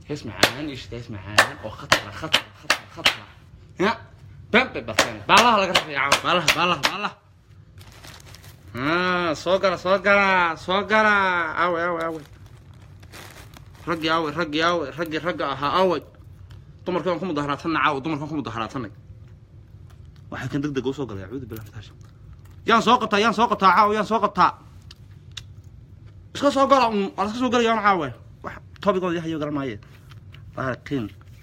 hees macaan ishid hees macaan oo khatara khatara khatara khatara ya baan bay barteen baalaha laga rafay caawa baalaha baalaha baalaha ah soo gala soo gala soo gala awe awe awe raggii awe raggii awe raggii ragga ahaa awe dumarkii waan ku mudaharaatanay caawa dumarkaan ku mudaharaatanay waxay kan deg dega usoo galay acuudu billahi taasha yaan soo qabtaa yaan soo qabtaa caawa yaan soo qabtaa iska soo gala un waa iska soo galayaan caawe wax tobigooda yahayo garan maaye laakiin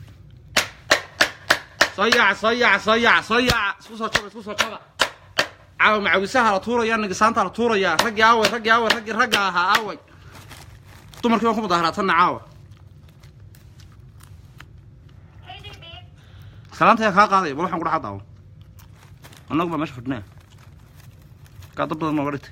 soo yaaca soo yaaca soo yaaca soo yaaca isku soo jaba isku soo jaba caawa macawisaha la tuuraya nigisaanta la tuuraya raggii aaway raggii aaway raggii ragga ahaa aaway dumarkii waan ku mudaharaatanna caawa salaanta ayaa kaa qaadaya bal waxaan ku dhaxa daawo annagu baa meesha fadhinaya kaa dad badan nooga dhigtay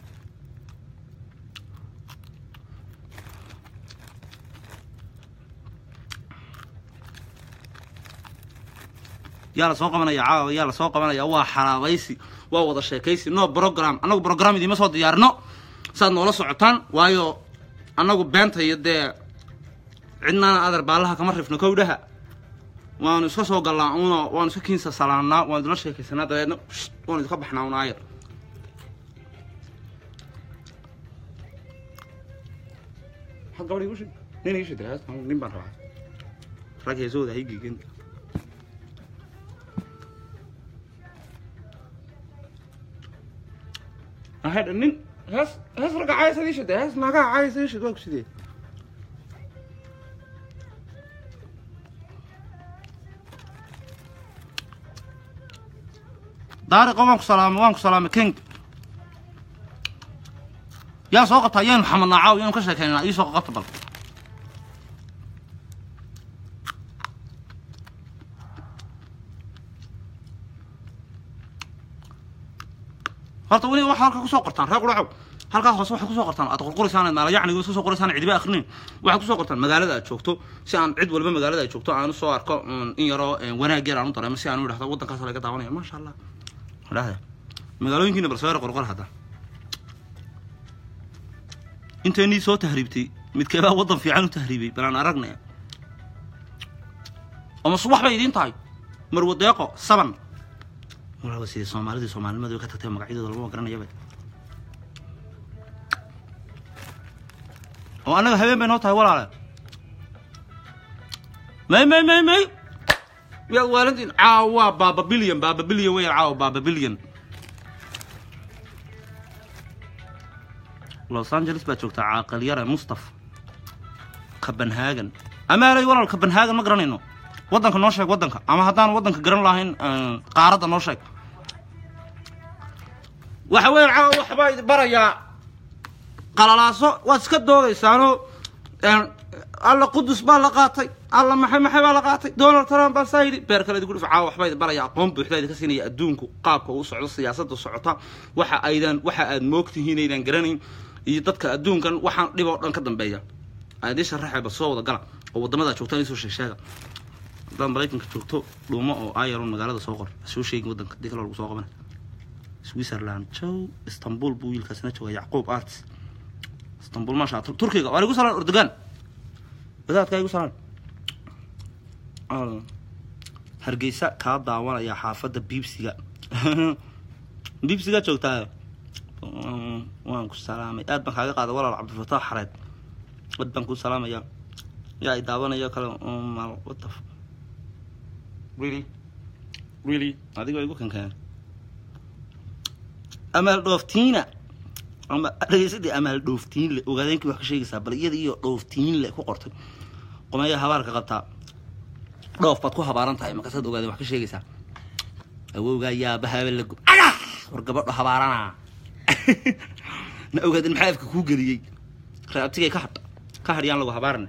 yaa la soo qabanaya caawa yaa la soo qabanaya waa xaraabaysi waa wada sheekaysi no program annagu program idiima soo diyaarino saad noola socotaan waayo annagu beenta iyo dee cidnaana adar baalaha kama rifno kowdhaha waanu iska soo gallaa uno waanu iska kiinsa salaannaa waanu idinla sheekaysanaa dabeedna waanu idinka baxnaa un aayar maxaad gabadh igu shid nin ii shidray nin baan rabaa rag heesooda haygigen ahadha nin hees hees ragga caayasa ii shidday hees naagaha caayasa ii shid waa ku sidee daariqo waan ku salaamay waan ku salaamay king yaa soo qabtaa yaynu maxamed naacaw yaynu ka sheekaynaa ii soo qabta bal horta weli waxaa halkaa kusoo qortaan reer quracow halkaas hoose waxay kusoo qortaan aad qorqoraysaan maala yacniga iska soo qoraysaan cidiba akrinin waxaad kusoo qortaan magaalada aad joogto si aan cid walba magaalada aad joogto aan usoo arko in yaroo wanaag yar aan u dareemo si aan u idhahdo waddankaas laga daawanaya maasha allah dhahda magaalooyinkiina bal soo yar qorqor hadda intaynii soo tahriibtay midkeebaa waddan fiican u tahriibay bal aan aragnaya ama subax bay idiin tahay marwadeeqo saban walaawa sidii soomaalidii soomaalinimadu ka tagtay magacyadooda laguma garanayaba oo annaga habeen bay noo tahay walaale may may may may yaad waalantiin caawa baaba bilyan baaba bilyan weyan caawa baaba bilyan los angeles baa joogtaa caaqil yare mustaf copenhagen amaalay walaal copenhagen ma garanayno waddanka noo sheeg waddanka ama haddaan waddanka garan lahayn qaaradda noo sheeg waxa weyan caawa waxbaa idi barayaa qalalaaso waad iska doodaysaanoo alla qudus baa la qaatay alla maxay maxay baa la qaatay donald trump baa saa yidhi beer kale idigu dhif caawa waxbaa idi baraya aqoon buuxda idinka siinaya adduunku qaabka uu socdo siyaasadda socota waxa aydan waxa aad moogtihiin aydan garanayn iyo dadka adduunkan waxaan dhib oo dhan ka dambeeya aadii sharaxayba soo wada gala oo waddamadaa joogtaan isoo sheegsheega haddaad maraykanka joogto dhuumo oo ayaron magaalada soo qor soo sheegin waddanka dii kale lagu soo qabana switzerland jow istanbul buu wiilkaasina jooga yacquub arts istanbul maasha allah turkiga waa igu salaan erdogan wadaadkaa igu salaan hargeysa kaa daawanaya xaafadda biibsiga biibsigaa joogtaa waan ku salaamay aad baan kaaga qaaday walaal cabdifataax xareed aad baan ku salaamaya yaa i daawanayo kale mal wata really really adiga igu kankeen amaal dhooftiina ama dhegeysadii amaal dhooftiin le ogaadeenkii wax ka sheegaysaa bal iyada iyo dhooftiin le ku qortay qomeeya habaarka qabtaa dhoof baad ku habaaran tahay markaasaad ogaadeen wax ka sheegaysaa awowgaa yaabahaaba la gub aga war gabadho habaaranaa na ogaadeen maxaa afka kuu geliyey raabtigay ka hadh ka hadh yaan lagu habaarana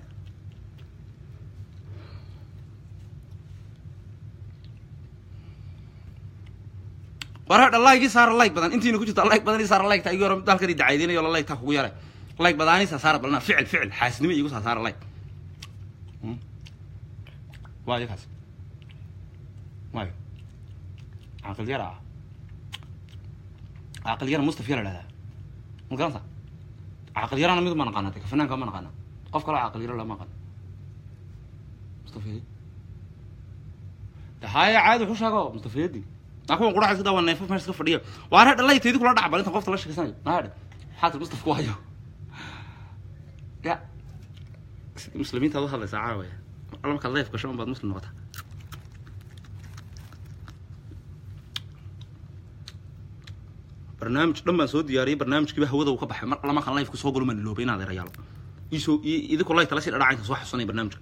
war hadha laygii saara layg badan intiina ku jirta layg badan ii saara laygta igi hore dalkan i dacaydinayo la laygtaa kugu yaray layg badaaniisa saara balna ficil ficil xaasidnimo iigu saa saara layg waayo kaas waayo caaqil yara ah caaqil yara mustaf yara dhahdaa ma garanta caaqil yarana mid ma naqaana de fanaanka ma naqaana qof kaloo caaqil yara lama naqaano mustafeedi haya caadi wuxuu sheego mustafeedi naa kuwan quraxa iska daa waa neefaf meesha iska fadhiya waa reer dhalaytaydi kula dhacbal inta qofta la sheegsanayo naadhe xaatir mustafka waayo ya muslimiinta ad u hadlaysaa caawaya alla markaad leef gasho un baad muslim noqotaa barnaamij dhan baan soo diyaariyay barnaamijkiiba hawada uu ka baxay mar alla markaan leefka soo galo maan iloobay inaad erayaalo isoo idinku layta la sii dhadhaca inta soo xasusanaya barnaamijka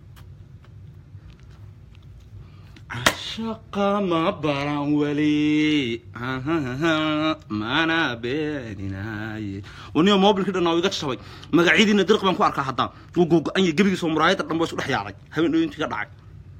cashaqa ma baran weli mana beeninaye waniyo mobilkii dhan oo iga jabay magacyadiina dirq baan ku arkaa haddaan wuu googo-an yahay gebigiisoo muraayadda dhan baa isu dhex yaacday habeen dhooyintii ka dhacay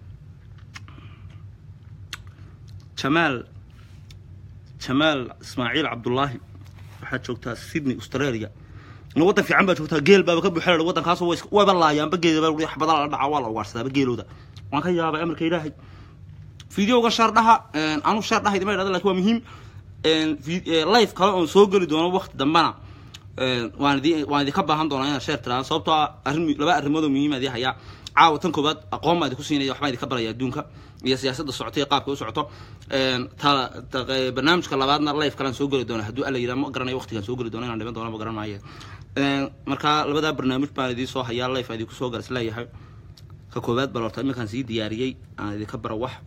jamaal jamaal ismaaciil cabdullaahi waxaad joogtaa sydney australia na waddan fiican baa joogtaa geel baaba ka buuxela waddankaas wayba laayaanba geeda wax badan la dhaca waa la ugaarsadaa geelooda waan ka yaabay amarka ilaahay videoga shaardhaha anu shaardhaha idima idhahda lakin waa muhiim life kale oon soo geli doono wakti dambana waan idi waan idinka baahan doonaa inaad sheer tiraan sababtoo ah arrin laba arrimoodoo muhiima idii hayaa caawa tan koobaad aqoon baa idinku siinaya waxbaa idinka baraya adduunka iyo siyaasadda socota iyo qaabka u socoto barnaamijka labaadna life kalean soo geli doona hadduu alla yidhaha ma garanayo waqtigaan soo geli doona inaan dhiman doona ma garan maayo marka labadaa barnaamij baan idiin soo hayaa life aan idinku soo garas leeyahay ka koobaad bal horta iminkaan sii diyaariyey aan idinka baro wax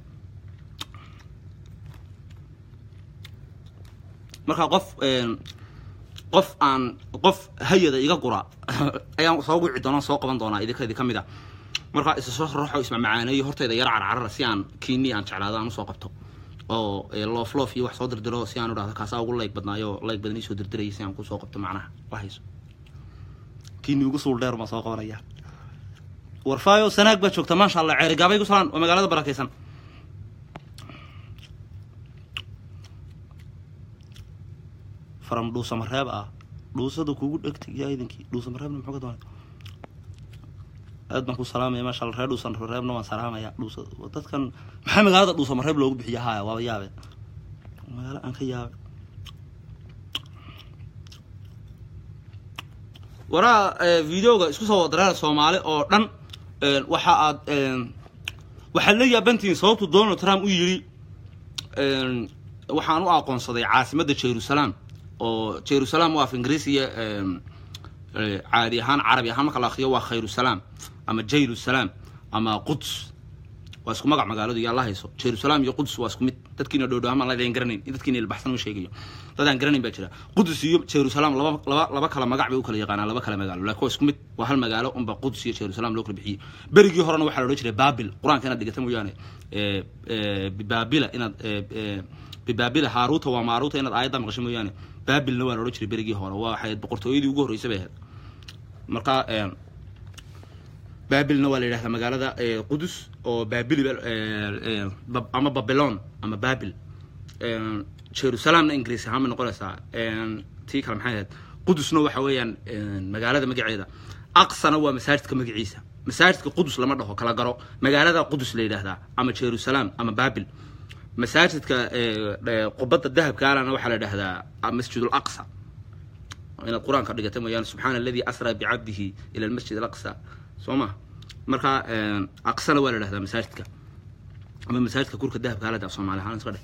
markaa qof qof aan qof hayada iga gura ayaan soo wici doona soo qaban doonaa idinka idinka mid a markaa isa soo raxo ismamacaaneeyo hortayda yar carcarara si aan kiini aan jeclaado aan usoo qabto oo loof loof iyo wax soo dirdiro si aan udhahdo kaasaa ugu layg badnaayo layg badan iisoo dirdirayay si aan kusoo qabto macnaha wahayso kiini ugu suul dheer baan soo qabanaya warfaayo sanaag baa joogta maasha allah ceerigaabay ku salaan waa magaalada barakaysan faram dhuusamareeb ah dhuusada kugu dhegtay yaa idinkii dhuusamareebna muxuu ka doonay aad baan ku salaamaya maasha allah reer dhuusamareebna waan salaamaya dhuusa dadkan maxaa magaalada dhuusamareeb loogu bixiya haya waaba yaabe magaalo aan ka yaabe waraa videoga isku soo wadareer soomaali oo dhan waxa aad waxaad la yaabantihiin sababtu donald trump u yidhi waxaan u aqoonsaday caasimadda jerusalem oo jerusalem waa af ingiriisiya caadi ahaan carabi ahaan marka la akriyo waa khayrusalam ama jayrusalam ama quds waa isku magac magaaladu yaa la hayso jerusalem iyo quds waa isku mid dadkiina dhowdhow ama ladaan garanayn dadkiina ilbaxsan ma sheegayo dadaan garanayn baa jira qudus iyo jerusalem laba laba laba kala magac bay u kala yaqaanaan laba kala magaalo laakiin waa isku mid waa hal magaalo unba quds iyo jerusalem loo kala bixiyey berigii horena waxaa la odhan jiray babil qur-aanka inaad dhigata mooyaane bibaabila inaad bibaabila haaruuta waa maaruuta inaad aayadda maqasho mooyaane baabilna waa la odhan jiray berigii hore waa waxay boqortooyadii ugu horreysay bay ahayd marka baabilna waa la yidhahdaa magaalada qudus oo baabili ama babylon ama babil jerusalemna ingiriis ahaan bay noqonaysaa tii kale maxay ahayd qudusna waxa weeyaan magaalada magaceeda aqsana waa masaajidka magaciisa masaajidka qudus lama dhaho kala garo magaalada qudus la yidhahdaa ama jerusalem ama babil masaajidka qubadda dahabkaalana waxaa la yidhahdaa masjid alaqsa inaad qur-aanka dhigata mooyaane subxaana aladi asraa bicabdihi ila almasjid alaqsa soo ma marka aqsana waa la dhahdaa masaajidka ama masaajidka kurka dahabka halada af soomaali ahaan iska dheh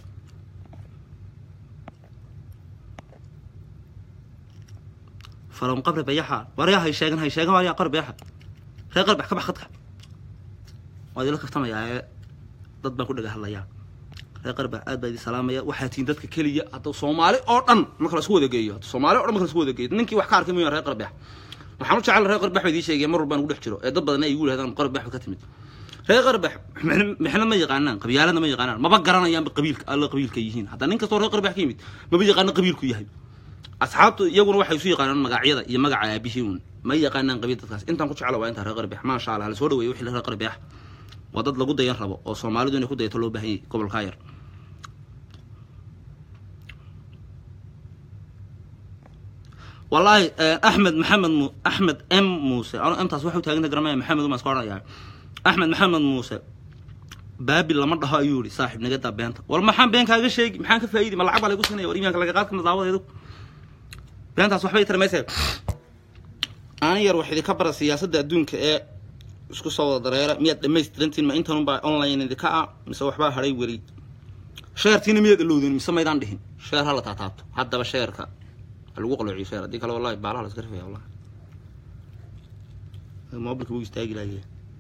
falon qabri bayaxa waryaa hay sheegan hay sheegan waryaa qabri bayaxa ree qarbax ka bax khadka waad ila kaftamayaa ee dad baan ku dhaga hadlayaa ree qarbax aad baa idin salaamaya waxaa tihiin dadka keliya hadda soomaali oo dhan marka la isku wada geeyo soomaali o dhan marka la isku wada geeyo ninkii wax ka arkay mooyaan ree qarbax waxaan u jecel reer qarbax baa idii sheegaya mar walbaan ugu dhex jiro ee dad badan ay igu yidhahdaan qarbax ka timid reer qarbax mixna ma yaqaanaan qabyaalada ma yaqaanaan maba garanayaanba qabiilka alla qabiilka yihiin hadda nin kastoo reer qarbax ka yimid maba yaqaano qabiilku yahay asxaabtu iyaguna waxay isu yaqaanaan magacyada iyo magaca aabihii un ma yaqaanaan qabiil dadkaas intaan ku jecla waa intaa reer qarbax maasha allah hala soo dhaweeyo wixii reer qarbax waa dad lagu dayan rabo oo soomaalidu inay ku dayato loo baahan yahay gobolkaa yar والله احمد محمد مو... احمد ام موسى انا امتاس waxuu taagan garamaya maxamed uma iskooraya axmed maxamed muuse baabil lama dhaho ayuu yidhi saaxiib naga daa beenta war maxaan been kaaga sheegi maxaan ka faa'iidi ma lacag baa lagu siinaya war iimaanka laga qaad kana daawadeedu beentaas waxbay tarmaysa aan yar wax idinka bara siyaasadda adduunka ee isku soo wada dareera miyaad dhamaystirantiin ma intanunbaa online idinka ah mise waxbaa hadhay weli sheertiina miyaad ilowdeen mise maydaan dhihin sheer hala taataabto haddaba sheerka ha lagu qaloociyo sheer haddii kale wallahi baalaha la iska rifaya wallahi mobilka wuu istaagi lahaye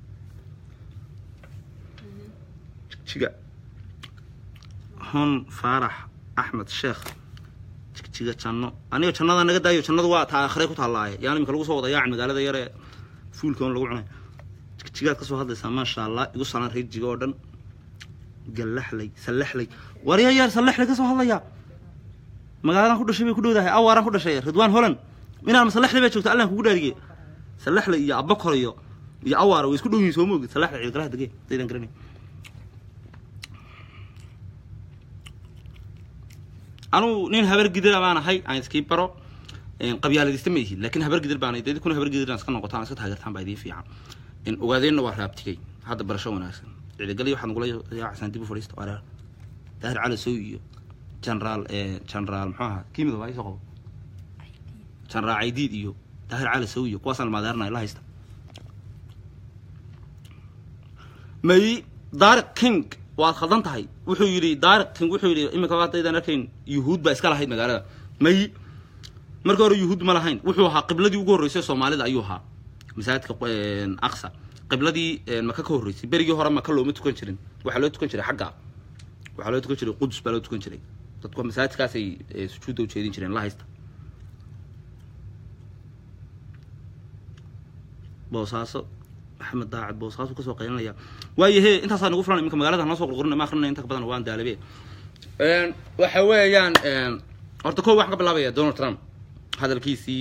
jigjiga hon faarax axmed sheekh jigjiga janno aniga jannada naga daayo jannadu waa taa aakhire ku taallaaye yaan iminka lagu soo wada yaac magaalada yare fuulka on lagu cunay jigjigaad ka soo hadlaysaa maasha allah igu salaan reer jiga oo dhan gallaxlay sallaxlay warya yaar sallaxlay ka soo hadlayaa magaaladan ku dhashay bay ku dhowdahay awaaraan ku dhashay ridwaan holland inaan masallaxlay baa joogta allan kugu dhaarigey sallaxlay iyo abakor iyo iyo awaara way isku dhow yihiin soo moogid sallaxlay ciidgalaha degee daydan garanay anugu nin habar gidira baan ahay aan iskii baro qabyaaladista ma ihi laakiin habar gidir baan dad kuna habar gidiraan iska noqotaan iska taageertaan baa idiin fiican ogaadeenna waa raabtigay hadda barasho wanaagsan ciidagali waxaad nagula yaacsan dib u fadhiista wareer daahir cali sow iyo generaal generaal muxuu ahaa kiimida waa isoo qabo generaal caydiid iyo daahir cali sow iyo kuwaasaan maadeernay la haysta may daariq king waad khaldan tahay wuxuu yidhi daariq king wuxuu yidhi iminka waadaydaan arkayn yuhuud baa iska lahayd magaalada may marka hore yuhuud ma lahayn wuxuu ahaa qibladii ugu horreysay soomaalida ayuu ahaa masaajidka aqsa qibladii maka ka horreysay berigii hore maka looma tukan jirin waxaa loo tukan jiray xagga waxaa loo tukan jiray qudus baa loo tukan jiray dadku masaajidkaasay sujuudda u jeedin jireen la haysta boosaaso maxamed daacad boosaasu kasoo qaylinaya waayo he intaasaa nagu filan iminka magaalada noo soo qurqurina ma akrinaya inta ka badan waan daalabe waxa weeyaan horta kow waxaan ka bilaabaya donald trump hadalkiisii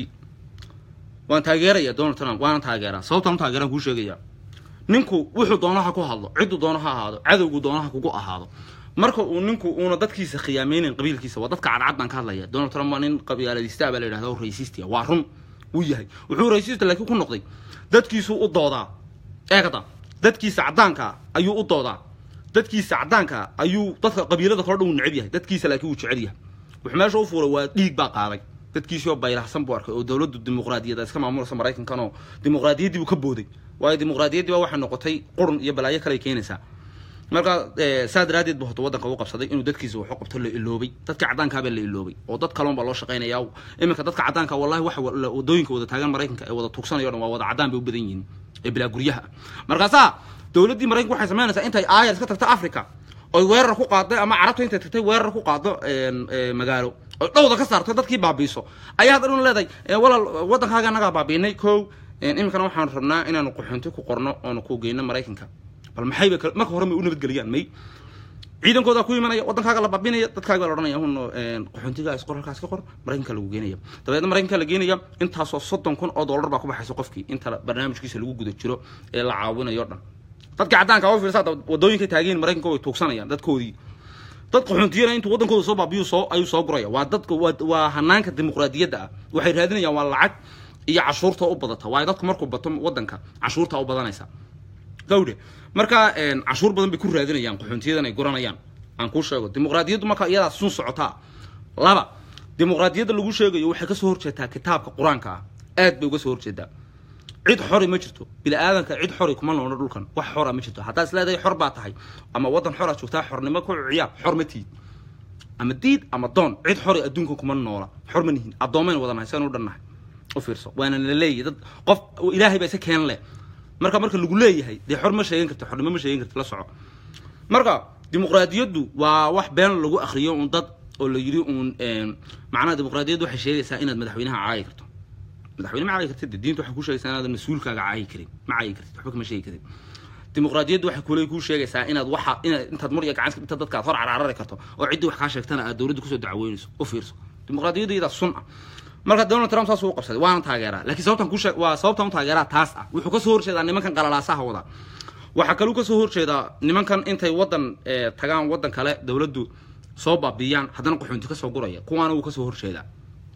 waan taageeraya donald trump waana taageeraa sababtaan u taageeraan kuu sheegaya ninku wuxuu doonaha ku hadlo cidduu doonaha ahaado cadowgu doonaha kugu ahaado marka uu ninku uuna dadkiisa khiyaameynayn qabiilkiisa waa dadka cadcad baan ka hadlaya donald trump waa nin qabyaaladista baa la yidhahda oo raysiistia waa run wuu yahay wuxuu raysiista laakiin ku noqday dadkiisuu u doodaa eegada dadkiisa caddaanka ayuu u doodaa dadkiisa caddaanka ayuu dadka qabiilada kale dhan uu neceb yahay dadkiisa laakiin wuu jecel yahay wuxuu meesha u fuulay waa dhiig baa qaaday dadkiisii oo baylahsan buu arkay oo dowladdu dimuqraadiyadda iska maamulaysa maraykankan oo dimuqraadiyaddii buu ka booday waayo dimuqraadiyaddii baa waxay noqotay qurun iyo balaayo kale keenaysaa marka saa daraadeed bu horta waddanka u qabsaday inuu dadkiisa waxu qabto la iloobay dadka caddaankaabaa la iloobay oo dad kaloon baa loo shaqaynaya iminka dadka caddaanka wallahi waxa wadooyinka wada taagan maraykanka ee wada tuugsanayo dhan waa wada caddaan bay u badan yihiin ee bilaa guryaha markaasaa dowladdii maraykanka waxay samaynaysaa intay aayar iska tagto africa oy weerar ku qaadday ama carabta intay tagtay weerar ku qaado magaalo oy dhowda ka saarto dadkii baabiiso ayaa hadda dhun leedahay walaal waddankaaga annagaa baabiinay kow iminkana waxaan rabnaa inaanu qaxoonti ku qorno oonu ku geyno maraykanka bal maxayba marka hore may u nabadgeliyaan may ciidankoodaa ku imanaya waddankaaga la baabinaya dadkaaga baa la odhanaya hun qaxoontiga isqor halkaas ka qor maraykanka lagu geenaya dabeedna maraykanka la geenaya intaasoo soddon kun oo dollar baa ku baxaysa qofkii inta barnaamijkiisa lagu guda jiro ee la caawinayo dhan dadka caddaanka u fiirsaa wadooyinka taageen maraykanka way tuugsanayaan dadkoodii dad qaxoontiyana intuu waddankooda soo baabiyu soo ayuu soo guraya waa dadka waa hanaanka dimuqraadiyadda ah waxay raadinayaan waa lacag iyo cashuurta u badata waayo dadku markuu bato waddanka cashuurta u badanaysa gawdhe marka cashuur badan bay ku raadinayaan qaxoontiyadan ay guranayaan aan kuu sheego dimuqraadiyaddu marka iyadaa sun socotaa laba dimuqraadiyadda lagu sheegayo waxay kasoo horjeetaa kitaabka qur-aanka ah aad bay uga soo horjeedaa cid xori ma jirto bini aadanka cid xori kuma noolno dhulkan wax xora ma jirto haddaad is leedahay xor baa tahay ama waddan xoraa joogtaa xornimo ku ciyaar xor ma tiid ama diid ama doon cid xori adduunka kuma noola xor ma nihin addoomayn wadanahay saan u dhannahay u fiirso waana la leeyahay dad qof ilaahay baa isa keen leh marka marka lagu leeyahay dee xor ma sheegan karti xornimo ma sheegan karti la soco marka dimuqraadiyaddu waa wax been lagu akriyo un dad oo la yidhi uun macnaha dimuqraadiyaddu waxay sheegaysaa inaad madaxweynaha caayi karto madaxweyne ma caayi kartid diinta waxay kuu sheegaysaa inaadan mas-uulkaaga caayi karin ma caayi kartid waxba kama sheegi karin dimuqraadiyaddu waxay kule kuu sheegaysaa inaad waxa inaad intaad mur iyo gacan inta dadka aad hor cararari karto oo ciddii wax kaa sheegtana aad dowladda kusoo dacweynayso u fiirso dimuqraadiyaddu iyadaa sun ah marka donald trump saas uu qabsaday waana taageeraa laakiin sababtan ku sheeg waa sababtan u taageeraa taas ah wuxuu kasoo horjeedaa nimankan qalalaasaha wada waxaa kaluu kasoo horjeedaa nimankan intay waddan tagaan waddan kale dowladdu soo baabiyaan haddana qaxoonti kasoo guraya kuwaana wuu kasoo horjeedaa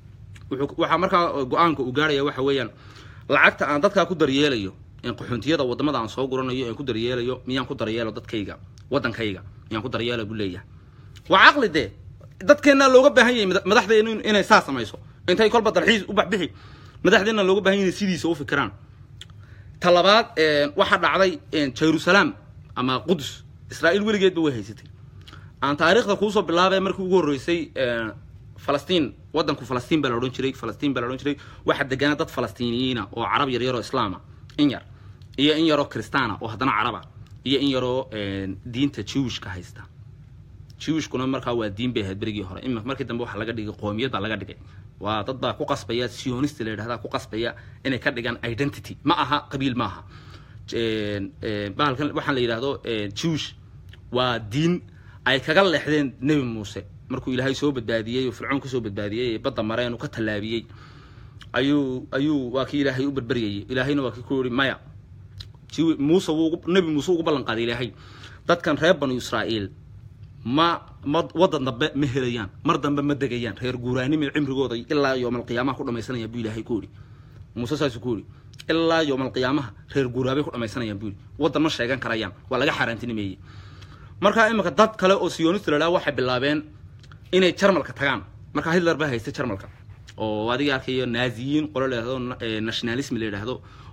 waxaa markaa go-aanka uu gaaraya waxa weeyaan lacagta aan dadkaa ku daryeelayo qaxoontiyada wadamada aan soo guranayo aan ku daryeelayo miyaan ku daryeelo dadkayga waddankayga miyaan ku daryeela buu leeyahay waa caqli dee dadkeennaa looga baahan yahay madaxdeenu inay saa samayso intay kolba dalxiis u baxbixi madaxdeena looga baahan yahay sidiisa u fikiraan ta labaad waxaa dhacday jerusalem ama qudus israa'iil weligeedba way haysatay aan taariikhda kuusoo bilaabay markii ugu horreysay falastiin waddanku falastiin baa la odhan jiray falastiin baa la odhan jiray waxaa deganaa dad falastiiniyiina oo carab yar yaroo islaama in yar iyo in yaroo kristaana oo haddana caraba iyo in yaroo diinta jewishka haysta jewishkuna markaa waa diin bay ahayd berigii hore ima markii dambe waxaa laga dhigay qoomiyad baa laga dhigay waa dad baa ku qasbaya sionist la yidhahda ku qasbaya inay ka dhigaan identity ma aha qabiil ma aha bahalkan waxaan la yidhahdo jewish waa diin ay kaga leexdeen nebi muuse markuu ilaahay soo badbaadiyey oo fircoon kasoo badbaadiyey ee badda mareen uu ka tallaabiyey ayuu ayuu waa kii ilaahay u berberyayey ilaahayna waa kii ku yihi maya muuse wuu nebi muuse ugu ballan qaaday ilaahay dadkan reer banu israa'iil ma ma waddan dambe ma helayaan mar dambe ma degayaan reer guuraanima cimrigooda ilaa yoomalqiyaamaha ku dhamaysanayaan buu ilaahay ku yidhi muuse saasuu ku yidhi ilaa yoomalqiyaamaha reer guuraabay ku dhamaysanayaan buu yidhi waddan ma sheegan karayaan waa laga xaaraantinimeeyey markaa iminka dad kale oo sionist la dhaha waxay bilaabeen inay jarmalka tagaan markaa hitler baa haystay jarmalka oo adiga arkayo naaziyiin qolo la yidhahdo nationalism la yidhaahdo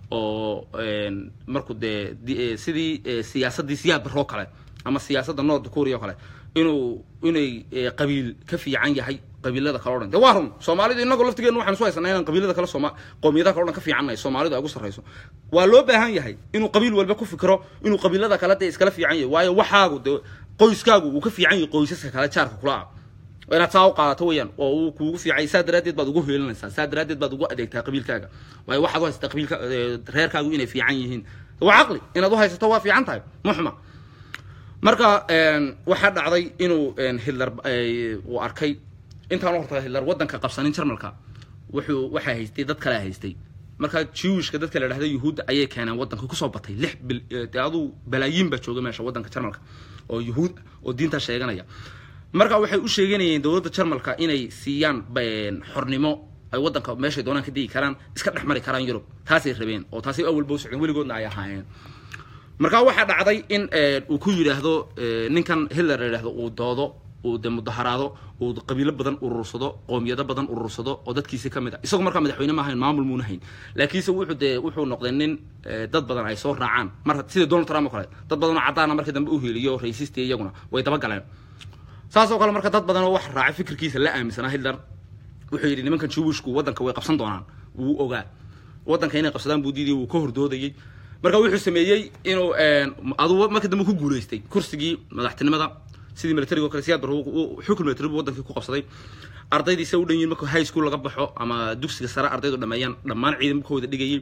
oo markuu dee sidii siyaasaddii siyaad baroo kale ama siyaasadda north korea oo kale inuu inay qabiil ka fiican yahay qabiilada kale o dhan de waa run soomaalidu inagoo laftigeenu waxaan isu haysanaa inaan qabiilada kale sooma qowmiyadaha kale o dhan ka fiicannahay soomaalidu ay ugu sarrayso waa loo baahan yahay inuu qabiil walba ku fikiro inuu qabiilada kale dee iskala fiican yahay waayo waxaagu dee qoyskaagu uu ka fiican yahay qoysaska kale jaarka kula ah inaad saa u qaadato weeyaan oo uu kuugu fiicay saa daraaddeed baad ugu heelinaysaa saa daraaddeed baad ugu adeegtaa qabiilkaaga waayo waxaad u haysataa qabiilka reerkaagu inay fiican yihiin waa caqli inaad u haysato waa fiican tahay muxma marka waxaa dhacday inuu hitler uu arkay intaan horta hitler waddanka qabsanin jarmalka wuxuu waxaa haystay dad kalea haystay markaa jewishka dadka la dhahda yuhuudda ayay keeneen waddanka kusoo batay lix bil dee aduu balaayiin baa jooga meesha waddanka jarmalka oo yuhuud oo diintaa sheeganaya marka waxay u sheeganayeen dowladda jarmalka inay siiyaan xornimo ay waddanka meeshay doonaan ka degi karaan iska dhex mari karaan yurub taasay rabeen oo taasay awalba u socdeen weligoodna ay ahaayeen markaa waxaa dhacday in uu ku yidhaahdo ninkan hitler la yidhahdo uu doodo uu de mudaharaado uu qabiilo badan urursado qoomiyado badan urursado oo dadkiisi ka mid a isagoo markaa madaxweyne ma ahayn maamul muuna hayn laakiinse wuxuu dee wuxuu noqday nin dad badan ay soo raacaan mar sida donald trump oo kale dad badan oo caddaana markii dambe u heliyo raysisti iyaguna way daba galeen saas oo kale marka dad badan oo wax raacay fikirkiisa la aaminsanaa hitler wuxuu yidhi nimankan jewishku waddanka way qabsan doonaan wuu ogaa waddanka inay qabsadaan buu diidayay wuu ka hordoodayey marka wuxuu sameeyey inuu aduu markii dambe ku guulaystay kursigii madaxtinimada sidii militariga o kale siyaad bar xukun militari buu wadankii ku qabsaday ardaydiisa u dhan yihin markuu high school laga baxo ama dugsiga sare ardaydu dhameeyaan dhammaan ciidankooda dhigayay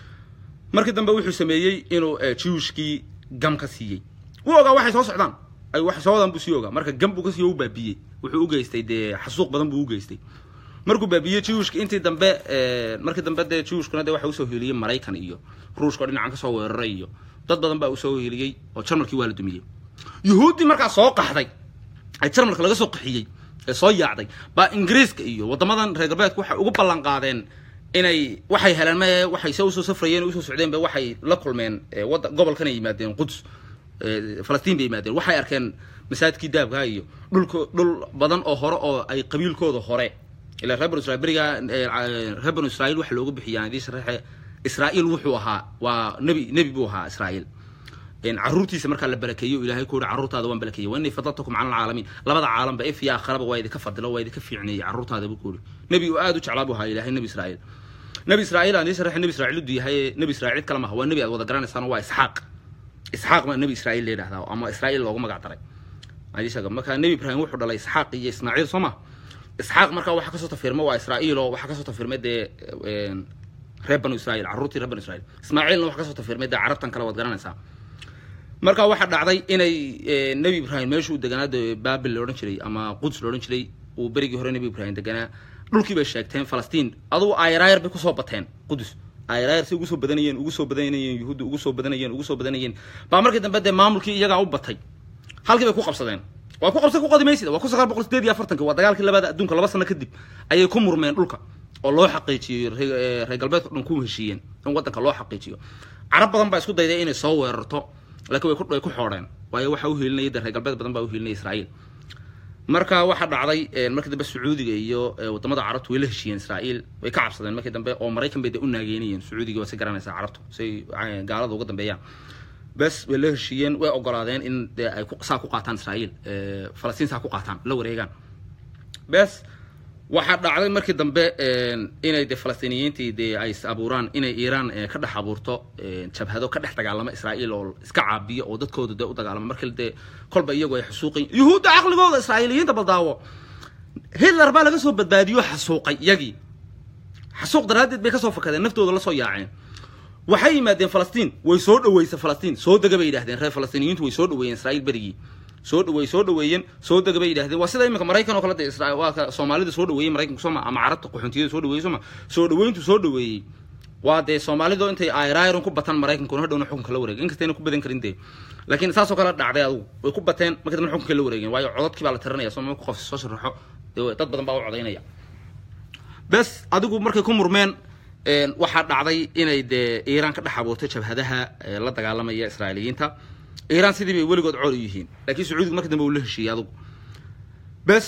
markii dambe wuxuu sameeyey inuu jewishkii gam ka siiyey wuu ogaa waxay soo socdaan ay waxay soo wadaan buu sii ogaa marka gam buu ka siiyo u baabiyey wuxuu u geystay dee xasuuq badan buu u geystay markuu baabiyey jewishka intii dambe markii dambe dee jewishkuna dee waxa usoo heliyey maraykan iyo ruushka oo dhinacan kasoo weeraray iyo dad badan baa usoo heliyey oo jarmalkii waa la dumiyey yuhuuddii markaa soo qaxday ee jarmalka laga soo qaxiyey ee soo yaacday baa ingiriiska iyo waddamadan reer galbeedku waxay ugu ballan qaadeen inay waxay heleen mae waxay se usoo safrayeen usoo socdeenba waxay la kulmeen wada gobolkan ay yimaadeen quds falastiin bay yimaadeen waxay arkeen masaajidkii daabkaa iyo dhulka dhul badan oo hore oo ay qabiilkooda hore ilaa reer banu israil berigaa reer banu israiil waxa looga bixiyaa hadii sharaxe israa'iil wuxuu ahaa waa nebi nebi buu ahaa israa'iil caruurtiisa markaa la barakeeyo o ilahay ku yihi carruurtaada waan barakeeyey wa innii fadaltakum cala alcaalamiin labada caalambe if iyo aakharaba waa idinka fadilo waa idinka fiicneeyey carruurtaada buu ku yihi nebi uu aada u jeclaa buu ahaa ilahay nebi israa'iil nebi israa'iil aan idin sharaxe nebi israa'iil udu yahay nebi israa'iil cid kale maaha waa nebi aad wada garanaysaan waa isxaaq isxaaq baa nebi israa'iil la yidhahdaa ama israa'iil loogu magac daray adishaga marka nebi ibraahim wuxuu dhalay isxaaq iyo ismaaciil soo ma isxaaq markaa waxaa kasoo tafirma waa israa'iil oo waxaa kasoo tafirmay dee reer banu israa'iil carruurtii reer banu israa'iil ismaaciilna waxaa kasoo tafirmay dee carabtan kale waad garanaysaa marka waxaa dhacday inay nebi ibraahim meeshuu deganaa dee baabil la odhan jiray ama quds la odhan jiray uu berigii hore nebi ibraahim deganaa dhulkii bay sheegteen falastiin adugu ayraayar bay kusoo bateen qudus ayraayar si ugu soo badanayeen ugu soo badanayeen yuhuudda ugu soo badanayeen ugu soo badanayeen baa markii dambe dee maamulkii iyagaa u batay halkii bay ku qabsadeen waa ku qabsa ku qodi maysida waa ku sagaal boqol sideed iyo afartanki waa dagaalkii labaada adduunka laba sano kadib ayay ku murmeen dhulka oo loo xaqiijiyey reer galbeedka dhan ku heshiiyeen in waddanka loo xaqiijiyo carab badan baa isku dayday inay soo weerarto laakiin way ku way ku xoodheen waayo waxa u helinaya dee reer galbeed badan baa u helinaya israa'iil marka waxaa dhacday markii dambe sacuudiga iyo wadamada carabtu way la heshiiyeen israa'iil way ka cabsadeen markii dambe oo maraykan bay de u naageynayeen sacuudiga waa si garanaysaa carabtu say gaalada uga dambeeyaan bes way la heshiiyeen way ogolaadeen in de ay saa ku qaataan israa'iil falastiin saa ku qaataan la wareegaan bes waxaa dhacday markii dambe inay de falastiiniyiintii de ay is abuuraan inay iiraan ka dhex abuurto jabhado ka dhex dagaalama israa'iil oo iska caabiyo oo dadkooda de u dagaalama markii dee kolba iyagu ay xasuuqayin yuhuudda caqligooda israa'iiliyiinta baldaawo hitler baa laga soo badbaadiyo xasuuqay iyagii xasuuq daraaddeed bay kasoo fakadeen naftooda la soo yaaceen waxay yimaadeen falastiin way soo dhaweysay falastiin soo dega bay yidhahdeen reer falastiiniyiintu way soo dhaweeyeen israa'iil berigii soo dhaweey soo dhaweeyeen soo dega bay yidhahdeen waa sida imika maraykan oo kale de isra waa ka soomaalida soo dhaweeyey maraykanku sooma ama carabta qaxoontiyada soo dhaweeyey sooma soo dhaweyntu soo dhaweeyey waa dee soomaalidu intay ayrayron ku batan maraykankuna hadhowna xukunka la wareegay inkastayna ku badan karin dee laakiin saasoo kale dhacday adugu way ku bateen marka dambe xukunka la wareegeen waayo codadkii baa la tiranaya soo marka qof soo sharaxo dee dad badan baa u codaynaya bes adigu markay ku murmeen waxaa dhacday inay dee iiraan ka dhex abuurtay jabhadaha la dagaalamaya israa'iiliyiinta iiraan sidii bay weligood col u yihiin laakiin sacuudiga marka dambe uu la heshiiyey adugu bes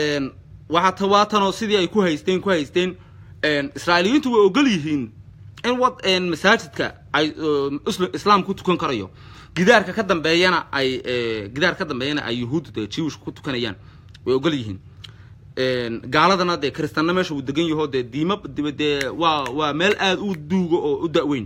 waxaa tawaatanoo sidii ay ku haysteen ku haysteen israa'iiliyiintu way ogol yihiin in wad masaajidka ay islaam ku tukan karayo gidaarka ka dambeeyana ay gidaar ka dambeeyana ay yuhuudda dee jiwishka ku tukanayaan way ogol yihiin gaaladana dee kristanna meesha uu degan yaho dee diima dee waa waa meel aada u duuga oo u da-weyn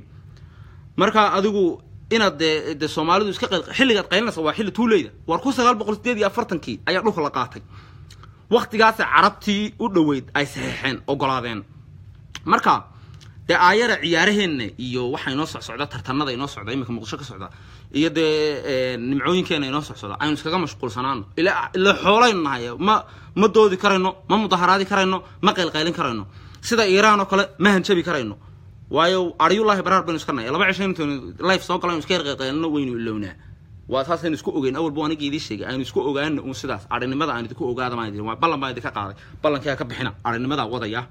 marka adigu inaad dee dee soomaalidu iska xilligaad qaylinaysa waa xilli tuuleyda war kun sagaal boqol sideed iyo afartankii ayaa dhulka la qaatay waktigaasa carabtii u dhoweyd ay saxeexeen ogolaadeen marka dee aayara ciyaaraheenna iyo waxaa inoo socsocda tartanada inoo socda iminka muqdisho ka socda iyo dee nimcooyinkeena inoo socsocda aynu iskaga mashquulsanaano ila ila xoolaynu nahay ma ma doodi karayno ma mudaharaadi karayno ma qaylqaylin karayno sida iiraan oo kale ma hanjabi karayno waayo aryullahi baraar baynu iska nahay laba cisho intaynu life soo galaynu iska yarqaylqaylino waynu ilownaa waa saasaynu isku ogeyn awalba aniga idii sheegay aynu isku ogaana un sidaas arinimada aan idinku ogaada maan idin waa ballan baan idinka qaaday ballankiyaa ka bixina arinimadaa wadaya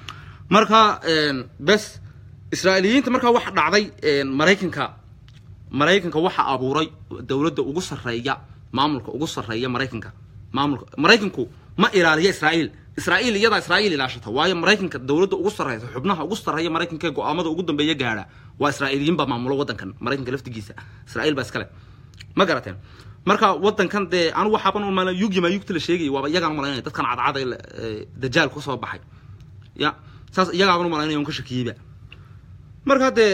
marka bes israa'iiliyiinta markaa waxa dhacday maraykanka maraykanka waxa abuuray dowladda ugu sarreeya maamulka ugu sarreeya maraykanka maamulka maraykanku ma ilaaliya israa'iil israa'iil iyadaa israa'iil ilaashata waayo maraykanka dowladda ugu sarreysa xubnaha ugu sarreeya maraykanka ee go-aamada ugu dambeeya gaadha waa israa'iiliyiin baa maamulo waddankan maraykanka laftigiisa israa'iil baa iskale ma garateen marka waddankan dee anigu waxaaban u malan yugi maa yugta la sheegaya waaba iyagaan malaynaya dadkan cadcada dajaal ka soo baxay ya saas iyagaaban u malaynaya un ka shakiyeyba marka dee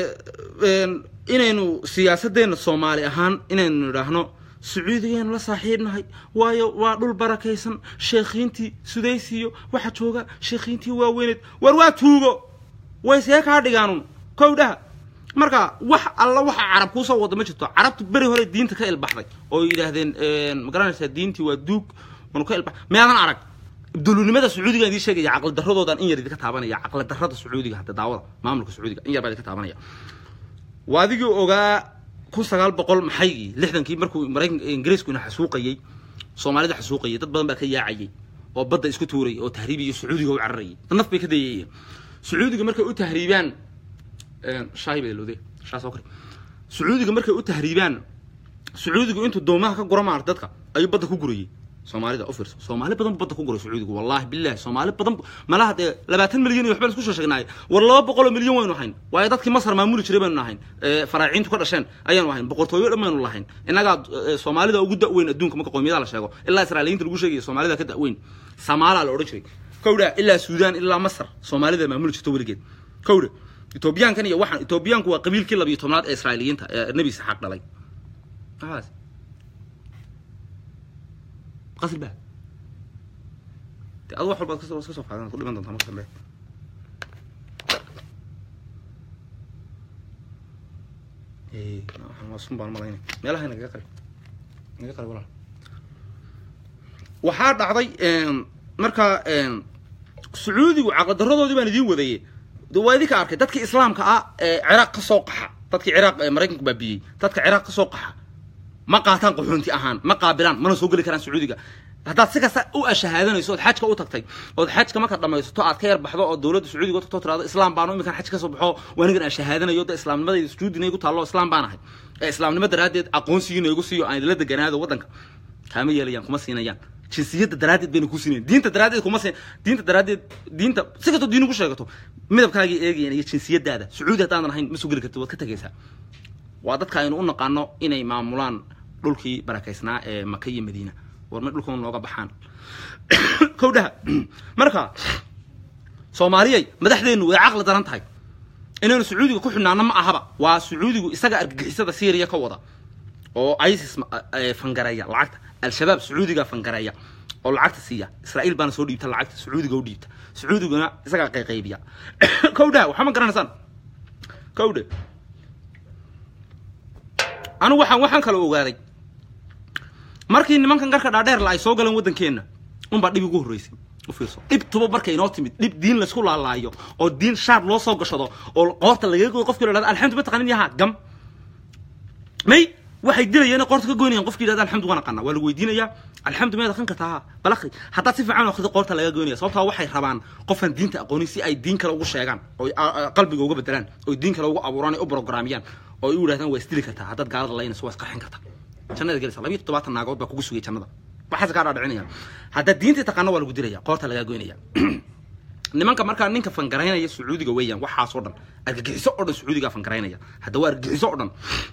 inaynu siyaasadeenna soomaali ahaan inaynu idhaahno sacuudigeenu la saaxiibnahay waayo waa dhul barakaysan sheekhiintii sudaysiyo waxa jooga sheekhiintii waaweyneed war waa tuugo way see kaa dhigaanun kowdhaha marka wax alla waxa carab kuusoo wada ma jirto carabtu beri hore diinta ka ilbaxday oo yidhaahdeen ma garanaysaa diintii waa duug manu ka ilbax meedan arag dulunimada sacuudiga idii sheegaya caqli daradoodan in yar idinka taabanaya caqli darada sacuudiga hadda daawada maamulka sacuudiga in yar baa idinka taabanaya waa adigii ogaa kun sagaal boqol maxaygii lixdankii markuu maraykanka ingiriisku ina xasuuqayey soomaalida xasuuqayay dad badan baa ka yaacayay oo badda isku tuurayay oo tahriibiyo sacuudiga u cararayay naf bay ka dayayeen sacuudiga markay u tahriibaan shaahi bay lode shaa soo kari sacuudiga markay u tahriibaan sacuudigu intuu doomaha ka gura maarta dadka ayuu badda ku gurayay soomaalida u fiirso soomaali badan bu badda ku guray sacuudigu wallahi billahi soomaali badan malaha dee labaatan milyan iyo waxbaan isku sheegnaaye war laba boqol oo milyan waynu ahayn waayo dadkii masar maamuli jiray baynu ahayn faraaciintu ka dhasheen ayaanu ahayn boqortooyo dhan baynu lahayn innagaa soomaalida ugu da-weyn adduunka marka qoomiyadaha la sheego ilaa israailiyiinta lagu sheegaya soomaalida ka da-weyn samaalaa la odhan jiray kowdha ilaa suudaan ilaa masar soomaalida maamuli jirto weligeed kowdha etoobiyaankan iyo waxaan etoobiyaanku waa qabiilkii labiyo tobnaad ee israailiyiinta ee nebi isxaaq dhalay qasil ba de adu wax walbaad kas iska soo qaadan ku dhiman doontaa marka dambe waa sun baan malaynay meelaha nagaga qari naga qari walaal waxaa dhacday marka sacuudigu caqadaradoodii baan idiin wadaye de waa idinka arkay dadkii islaamka ah ee ciraaq ka soo qaxa dadkii ciraaq maraykanku baabiyey dadka ciraaq ka soo qaxa ma qaataan qaxoonti ahaan ma qaabilaan mana soo geli karaan sacuudiga haddaad si kasta u ashahaadanayso ood xajka u tagtay ood xajka marka dhamaysato aad ka yar baxdo oo dowladda sacuudiga u tagto tirado islaam baanu iminkan xaj ka soo baxo waa anigan ashahaadanayo de islaamnimadayda sujuudina igu taallo islaam baan ahay ee islaamnimo daraaddeed aqoonsigiina igu siiyo aan idila deganaado waddanka kaama yeelayaan kuma siinayaan jinsiyadda daraaddeed bayna ku siinayn diinta daraaddeed kuma siin diinta daraaddeed diinta si kastoo diin ugu sheegato midabkaagii eegayeen iyo jinsiyadaada sacuudi haddaadan ahayn ma soo geli kartid waad ka tegaysaa waa dadka aynu u naqaano inay maamulaan dhulkii barakaysnaa ee maka iyo madiina war ma dhulkan nooga baxaan kowdhaha marka soomaaliyay madaxdeennu way caqli daran tahay inaynu sacuudiga ku xidhnaano ma ahaba waa sacuudigu isaga argagixisada syriya ka wada oo isis fangareeya lacagta al-shabaab sacuudiga fangareeya oo lacagta siiya israa'iil baana soo dhiibta lacagta sacuudiga u dhiibta sacuudiguna isagaa qayqaybiya kowdhaha waxaa ma garanaysaan kowdhe anigu waxaan waxaan kala ogaaday markii nimankan garka dhaadheerla ay soo galeen waddankeenna unbaa dhib ugu horreysay u fiirso dhib tuba markay inoo timid dhib diin laysku laalaayo oo diin shaar loo soo gashado oo qoorta lagaga goyo qofkii la dhahdo alxamdu ma taqanin yaha gam may waxay dilayeen qoorta ka goynayaan qofkii yidhahda alxamdu waan aqana waa lagu weydiinayaa alxamdu meed aqan kartaa balaqi haddaad si fiican akhrido qoorta laga goynaya sababtaa waxay rabaan qofaan diinta aqoonin si ay diin kale ugu sheegaan oo qalbiga uga bedelaan oo diin kale ugu abuuraan u programiyaan oo ay u yidhahdaan waa isdili kartaa haddaad gaalada laynayso waa isqarxin kartaa jannada gelaysa labiyo toddobaatan naagood baa kugu sugay jannada waxaas kaa dhaadhicinaya haddaad diinta taqaano waa lagu dilaya qoorta lagaa goynaya nimanka markaa ninka fangaraynaya sacuudiga weeyaan waxaasoo dhan argagixiso oo dhan sacuudigaa fangaraynaya hadda waa argagixiso oo dhan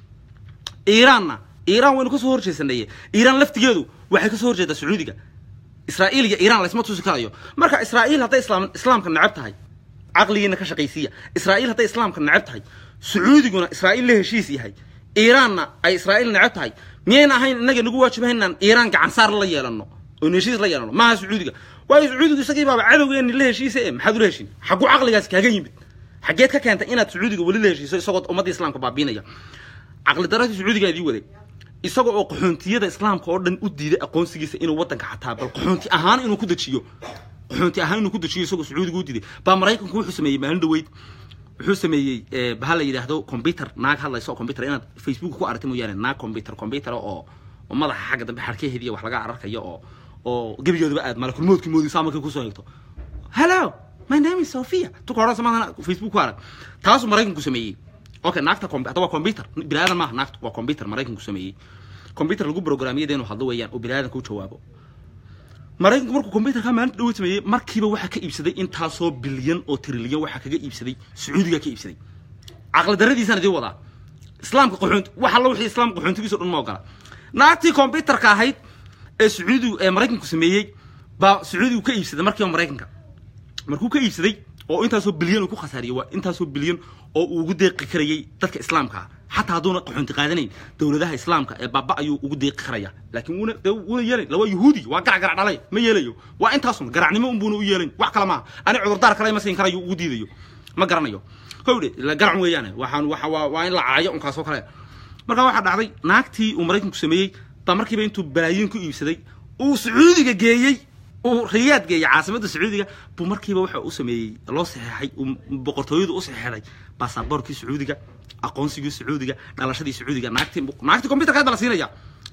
iiraanna iiraan waynu kasoo horjeesanaye iiraan laftigeedu waxay kasoo horjeedaa sacuudiga israa'iil iyo iiraan laysma tusi karayo marka israa'iil hadday islaam islaamka necab tahay caqligiina ka shaqaysiiya israa'iil hadday islaamka necab tahay sacuudiguna israa'iil la heshiis yahay iiraanna ay israa'iil necab tahay miyayna ahayn innaga nagu waajibahay inaan iiraan gacan saar la yeelano oon heshiis la yeelano maaha sacuudiga waayo sacuudigu isagii baaba cadowgeeni la heshiisa e maxaad ula heshin xagguu caqligaasi kaaga yimid xaggeed ka keentay inaad sacuudiga weli la heshiiso isagoo ummadda islaamka baabiinaya caqli daradii sacuudiga idii waday isaga oo qaxoontiyada islaamka oo dhan u diiday aqoonsigiisa inuu waddanka xataa bal qaxoonti ahaan inuu ku dejiyo qaxoonti ahaan inuu ku dejiyo isagoo sacuudiga u diiday baa maraykanku wuxuu sameeyey maalin dhaweyd wuxuu sameeyey baha la yidhaahdo computer naag hadlaysa oo computer inaad facebook ku aragta mooyaane naag computer computer oo oo madaxa xagga dambe xarkaheediya wax laga ararkayo oo oo gebigeeduba aad malakulmoodkii moodaysaa markay kusoo hegto hello my name is sophia tuka odhan samaadana facebook ku arag taasuu maraykanku sameeyey okay naagta hadda waa computer bini aadan maaha naagta waa computer maraykanku sameeyey computer lagu programiyada inuu hadlo weeyaan oo bini aadanka u jawaabo maraykanku markuu computerka maalinta dhaweyd sameeyey markiiba waxaa ka iibsaday intaasoo bilyan oo trilyan waxaa kaga iibsaday sacuudiga ka iibsaday caqli daradiisana dii wadaa islaamka qaxoonti wax alla wixii islaamka qaxoontigiisa dhan ma ogola naagtii computerka ahayd ee sacuudigu ee maraykanku sameeyey baa sacuudigu ka iibsaday markiiba maraykanka markuu ka iibsaday oo intaasoo bilyan uu ku khasaariyey waa intaasoo bilyan oo uu ugu deeqi karayay dadka islaamka ah xataa hadduuna qaxoonti qaadanayn dowladaha islaamka ee baaba ayuu ugu deeqi karaya laakiin wuuna dee wuuna yeelayn lawaa yuhuudi waa garac garac dhalay ma yeelayo waa intaasun garacnimo unbuuna u yeelayn wax kale maaha ani cudurdaar kale ma siin karayo ugu diidayo ma garanayo kowdhe garac weeyaane waxaan waxa waa waa in la caayo unkaasoo kale markaa waxaa dhacday naagtii uu maraykanku sameeyey baa markiiba intuu balaayiin ku iibsaday uu sacuudiga geeyey uu riyaad geeyey caasimadda sacuudiga buu markiiba waxa u sameeyey loo saxeexay boqortooyadu u saxeexday baasaboorkii sacuudiga aqoonsigii sacuudiga dhalashadii sacuudiga naagtii naagtii computerka hadda la siinaya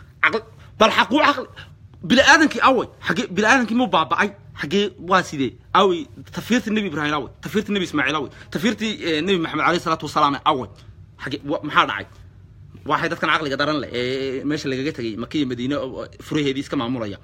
bal xaquu caqli bini aadankii away xagee bini aadankii muu baaba'ay xagee waa sidee away tafiirtii nebi ibraahim away tafiirtii nebi ismaaciil away tafiirtii nebi maxamed alayhi salaatu wasalaam away xagee maxaa dhacay waxay dadkan caqliga daran leh ee meesha lagaga tegay maka iyo madiine furaheedii iska maamulaya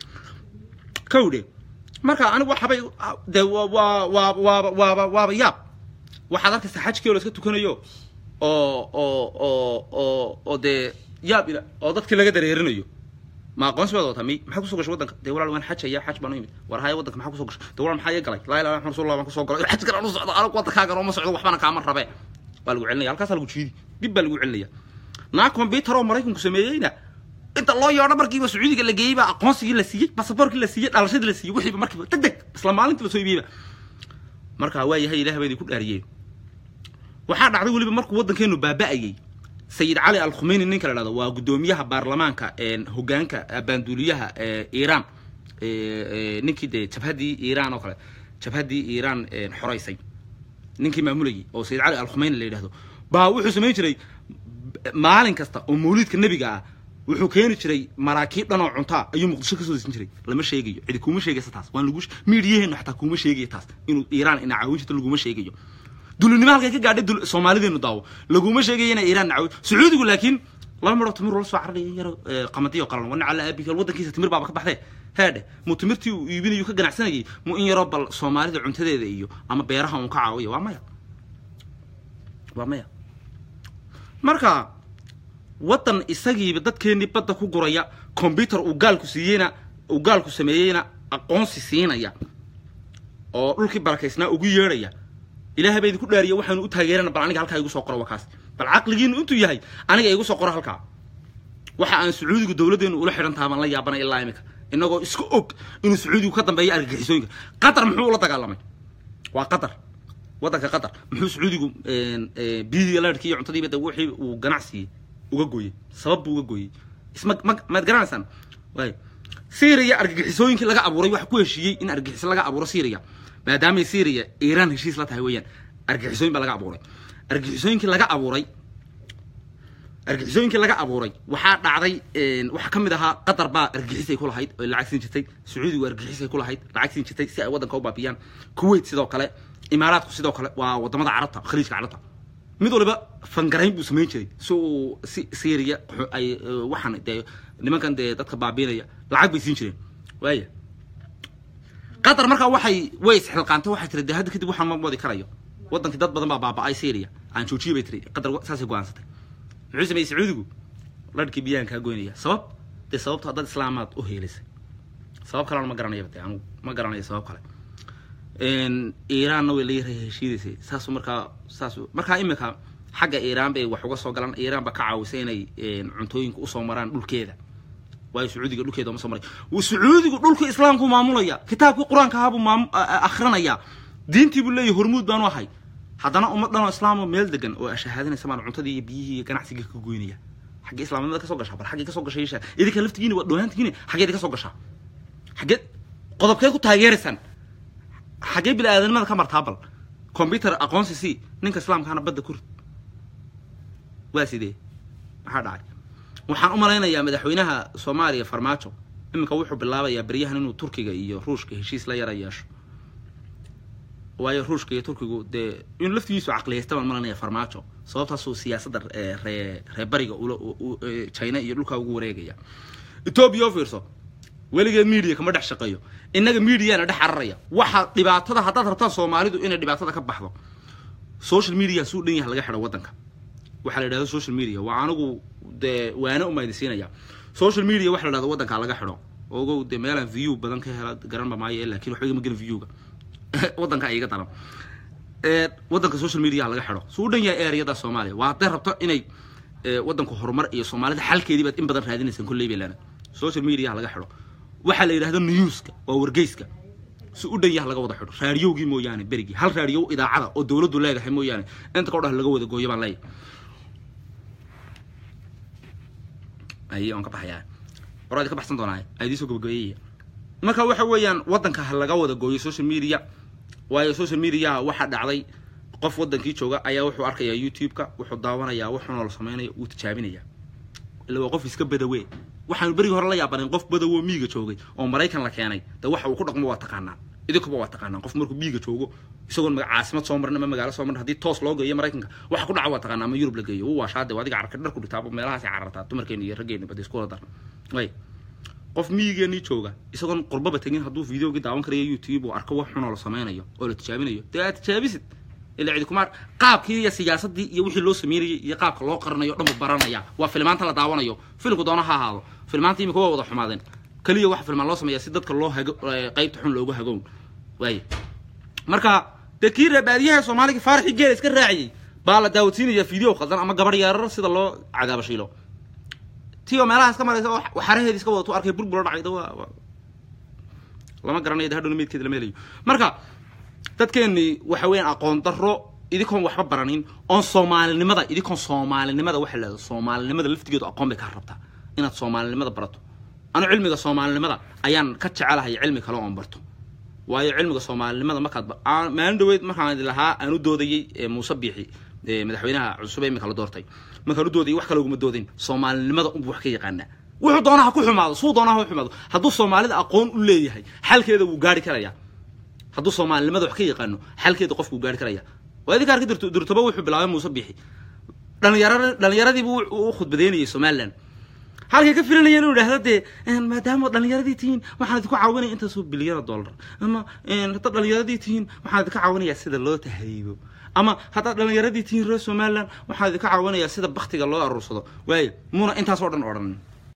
kowdhe marka anigu waxabay dee waa waa waa waaba waaba waaba yaab waxaad arkaysaa xajkii oo la iska tukanayo oo oo oo oo oo dee yaab ila oo dadkii laga dareerinayo ma aqoonsi baad wataa mi maxaa kusoo gashay waddanka dee walaal waan xajaya xaj baan u imid war haya waddanka maxaa kusoo gashay dee walaal maxaa iga galay laa ilaha maxamed rasulullah baan kusoo galay xaj galaan u socdo anigu waddankaagan oo ma socdo waxbana kaama rabe waa lagu celinaya halkaasaa lagu jiidi dib baa lagu celinaya naa computer oo maraykanku sameeyeyna inta loo yeedho markiiba sacuudiga la geeyey baa aqoonsigii la siiyey basaboorkii la siiyey dhalashadii la siiyey wixiiba markiiba deg deg isla maalintii lasoo iibiyeyba marka waa yahay ilaah baa idinku dhaariyeen waxaa dhacday weliba markuu waddankeenu baaba'ayey sayid cali al khumeyni ninka la dhahdo waa guddoomiyaha baarlamaanka hogaanka baanduuliyaha iiraan ninkii dee jabhaddii iiraan oo kale jabhaddii iiraan xoraysay ninkii maamulayay oo sayid cali al khumeyni la yidhahdo baa wuxuu samayn jiray maalin kasta oo mawliidka nebiga ah wuxuu keeni jiray maraakiib dhan oo cuntaa ayuu muqdisho kasoo desin jiray lama sheegayo cidi kuma sheegaysa taas waan lagu miidiyaheenu xataa kuma sheegayo taas inuu iiraan ina caawin jirto laguma sheegayo dulinimo halkay ka gaadhay dul soomaalideenu daawo laguma sheegayo inay iiraan nacawi sacuudigu laakiin laba midhoo timir ula soo cararaya yaro qamadiyo qalan wana cala aabika waddankiisa timir baaba ka baxdee heedhe mu timirtii uu iibinayu ka ganacsanayay mu in yaroo bal soomaalida cuntadeeda iyo ama beeraha uun ka caawiya waa maya waa maya marka waddan isagiiba dadkeennii badda ku guraya combyuter uu gaalku siiyeyna uu gaalku sameeyeyna aqoonsi siinaya oo dhulkii barakaysnaa ugu yeedhaya ilaahay baa idinku dhaariya waxaanu u taageerana bal aniga halkaa igu soo qoro wakaas bal caqligiinu intuu yahay aniga igu soo qoro halkaa waxa aan sacuudigu dowladdeenu ula xidhan taha baan la yaabanay ilaa imika inagoo iska og inuu sacuudigu ka dambeeyo argagixisooyinka qatar muxuu ula dagaalamay waa qatar waddanka qatar muxuu sacuudigu biyihii laadhkii iyo cuntadiiba de wixii uu ganacsigii uga gooyey sabab buu uga gooyey isma ma maad garanaysaan waay syria argagixisooyinkii laga abuuray waxa ku heshiiyey in argagixiso laga abuuro syria maadaamay syria iiraan heshiis la tahay weeyaan argagixisooyin baa laga abuuray argagixisooyinkii laga abuuray argixisooyinkii laga abuuray waxaa dhacday waxaa ka mid ahaa qatar baa argixisay ku lahayd oo lacag siin jirtay sacuudigu argixisay ku lahayd lacag siin jirtay si ay waddanka u baabiyaan kuwait sidoo kale imaaraadku sidoo kale waa wadamada carabta khaliijka carabta mid waliba fangarayn buu samayn jiray si uu si syria ay waxaan dee nimankan dee dadka baabiinaya lacag bay siin jireen waaya qatar markaa waxay way isxilqaantay waxay tiri dee hadda kadib waxaan ma wadi karayo waddankii dad badan baa baaba'ay syria aan joojiyay bay tiri qatar saasay go-aansatay muxuu sameeyey sacuudigu ladhkii biyaan kaa goynaya sabab dee sababto dad islaamaad u heelisay sabab kalena ma garanayaba dee anigu ma garanayo sabab kale iiraanna way la yaray heshiidaysay saasu markaa saas markaa imika xagga iiraan bay wax uga soo galaan iiraan ba ka caawisay inay cuntooyinka usoo maraan dhulkeeda waayo sacuudiga dhulkeeda uma soo maray sacuudigu dhulka islaamku maamulaya kitaabkii qur-aanka ahaa buu maam akhrinayaa diintii buu leeyahay hormuud baanu ahay haddana ummad dhanoo islaamoo meel degan oo ashahaadinaysa maan cuntadii iyo biyihii iyo ganacsigii ka goynaya xaggee islaamnimada ka soo gashaa bal xaggee ka soo gashay yeeshaa idinka laftigiina waa dhoonaantigiina xaggeed ka soo gashaa xaggeed qodobkeed ku taageeraysaan xaggee bini aadanimada ka martaa bal combyuter aqoonsi si ninka islaamkaana badda ku rid waa sidee maxaa dhacay waxaan u malaynayaa madaxweynaha soomaaliya farmaajo iminka wuxuu bilaabayaa beryahan inuu turkiga iyo ruushka heshiis la yara yeesho waayo ruushka iyo turkigu dee inuu laftigiisu caqliyaysta baan malanaya farmaajo sababtaasuu siyaasadda ree ree bariga ula china iyo dhulkaa ugu wareegaya etoobiya oo fiirso weligeed media kama dhex shaqeeyo innaga mediana dhex cararaya waxa dhibaatada haddaad rabtaan soomaalidu inay dhibaatada ka baxdo social media suu dhan yaha laga xidho waddanka waxaa la yidhahda social media waa anigu dee waana umaydisiinaya social media waxa la dhahda waddanka laga xidho ogow dee meelaan view badan ka hela garanba maayo laakiin waxba igama gelin viewga waddanka iga daran waddanka social media laga xidho suu dhan yahay areada soomaaliya waa hadday rabto inay waddanku horumar iyo soomaalida xalkeedii baad in badan raadinaysaan kolley bay leena social media laga xidho waxaa la yidhahda newska waa wargeyska si u dhan yaha laga wada xidho raadiyowgii mooyaane berigii hal raadiyow idaacada oo dowladdu leedahay mooyaane inta ka dhah laga wada gooyo baan leeyahay ay aan ka baxayaa horaadi ka baxsan doonaa aydiisoo gabagabeeyaya marka waxa weeyaan waddanka ha laga wada gooyo social media waayo social media waxaa dhacday qof waddankii jooga ayaa wuxuu arkayaa youtube-ka wuxuu daawanayaa wuxuuna la sameynaya wuu tijaabinaya ila waa qof iska badawe waxaanu berigii hore la yaabanayn qof badawo miiga joogay oo maraykan la keenay de waxa uu ku dhaqmo waa taqaanaan idinkuba waa taqaanaan qof markuu miiga joogo isagoon caasimad soo marin ama magaalo soo marin haddii toos loo geeyo maraykanka waxa ku dhaca waa taqaanaa ama yurub la geeyo uu waashaade adiga carka dharku dhigtaaba meelahaasay carartaa dumarkeena iyo raggeena bada isku wada dar way qof miigeenii jooga isagoon qurbaba tegin hadduu videogii daawan karayo youtube uu arko wax xunoo la sameynayo oo la tijaabinayo dee aad tijaabisid ila cidi kumaar qaabkii iyo siyaasadii iyo wixii loo sameynayay iyo qaabka loo qarinayo dhan buu baranaya waa filmaanta la daawanayo filmku doona ha ahaado filmaanta imika waa wada xumaadeen keliya waxa filmaan loo sameeyaa si dadka loo hago qaybta xun loogu hagown waaye marka dee kii reebaadiyaha soomaaliga faaraxii geela iska raaciyey baa la daawadsiinaya video khaldan ama gabar yeerar sida loo cadaaba shiilo ti oo meelaha iska maraysa oo xaraheedi iska wadato arkay burbura dhacayda waa lama garanayo de hadhowna meydkeeda lama helayo marka dadkeennii waxa weeyaan aqoon darro idinkoon waxba baranin oon soomaalinimada idinkoon soomaalinimada waxa la soomaalinimada laftigeedu aqoon bay kaa rabtaa inaad soomaalinimada barato anu cilmiga soomaalinimada ayaan ka jecelahay cilmi kale oon barto waayo cilmiga soomaalinimada markaad maalin dhaweyd markaan lahaa aan u doodayey muuse biixi madaxweynaha cusub ee imika la doortay markaan u doodayay wax kale uguma doodin soomaalinimada unbu wax ka yaqaanaa wuxuu doonaha ku xumaado suu doonaha u xumaado hadduu soomaalida aqoon u leeyahay xalkeeda wuu gaari karayaa hadduu soomaalinimada wax ka yaqaano xalkeeda qofku gaari karaya waa idinka arki dirto dirtoba wuxuu bilaabay muuse bixi dhalinyara dhalinyaradiibu u khudbadeynayay somaliland halkay ka filanaya inuu idhaahdo dee maadaama dhalinyaradii tihiin waxaan idinku caawinaya intaasoo bilyana dollar ama haddaad dhalinyaradii tihiin waxaan idinka caawinayaa sida loo tahriibo ama haddaad dhalinyaradii tihiin reer somaliland waxaan idinka caawinayaa sida baktiga loo aruursado waayo muuna intaasoo dhan odhan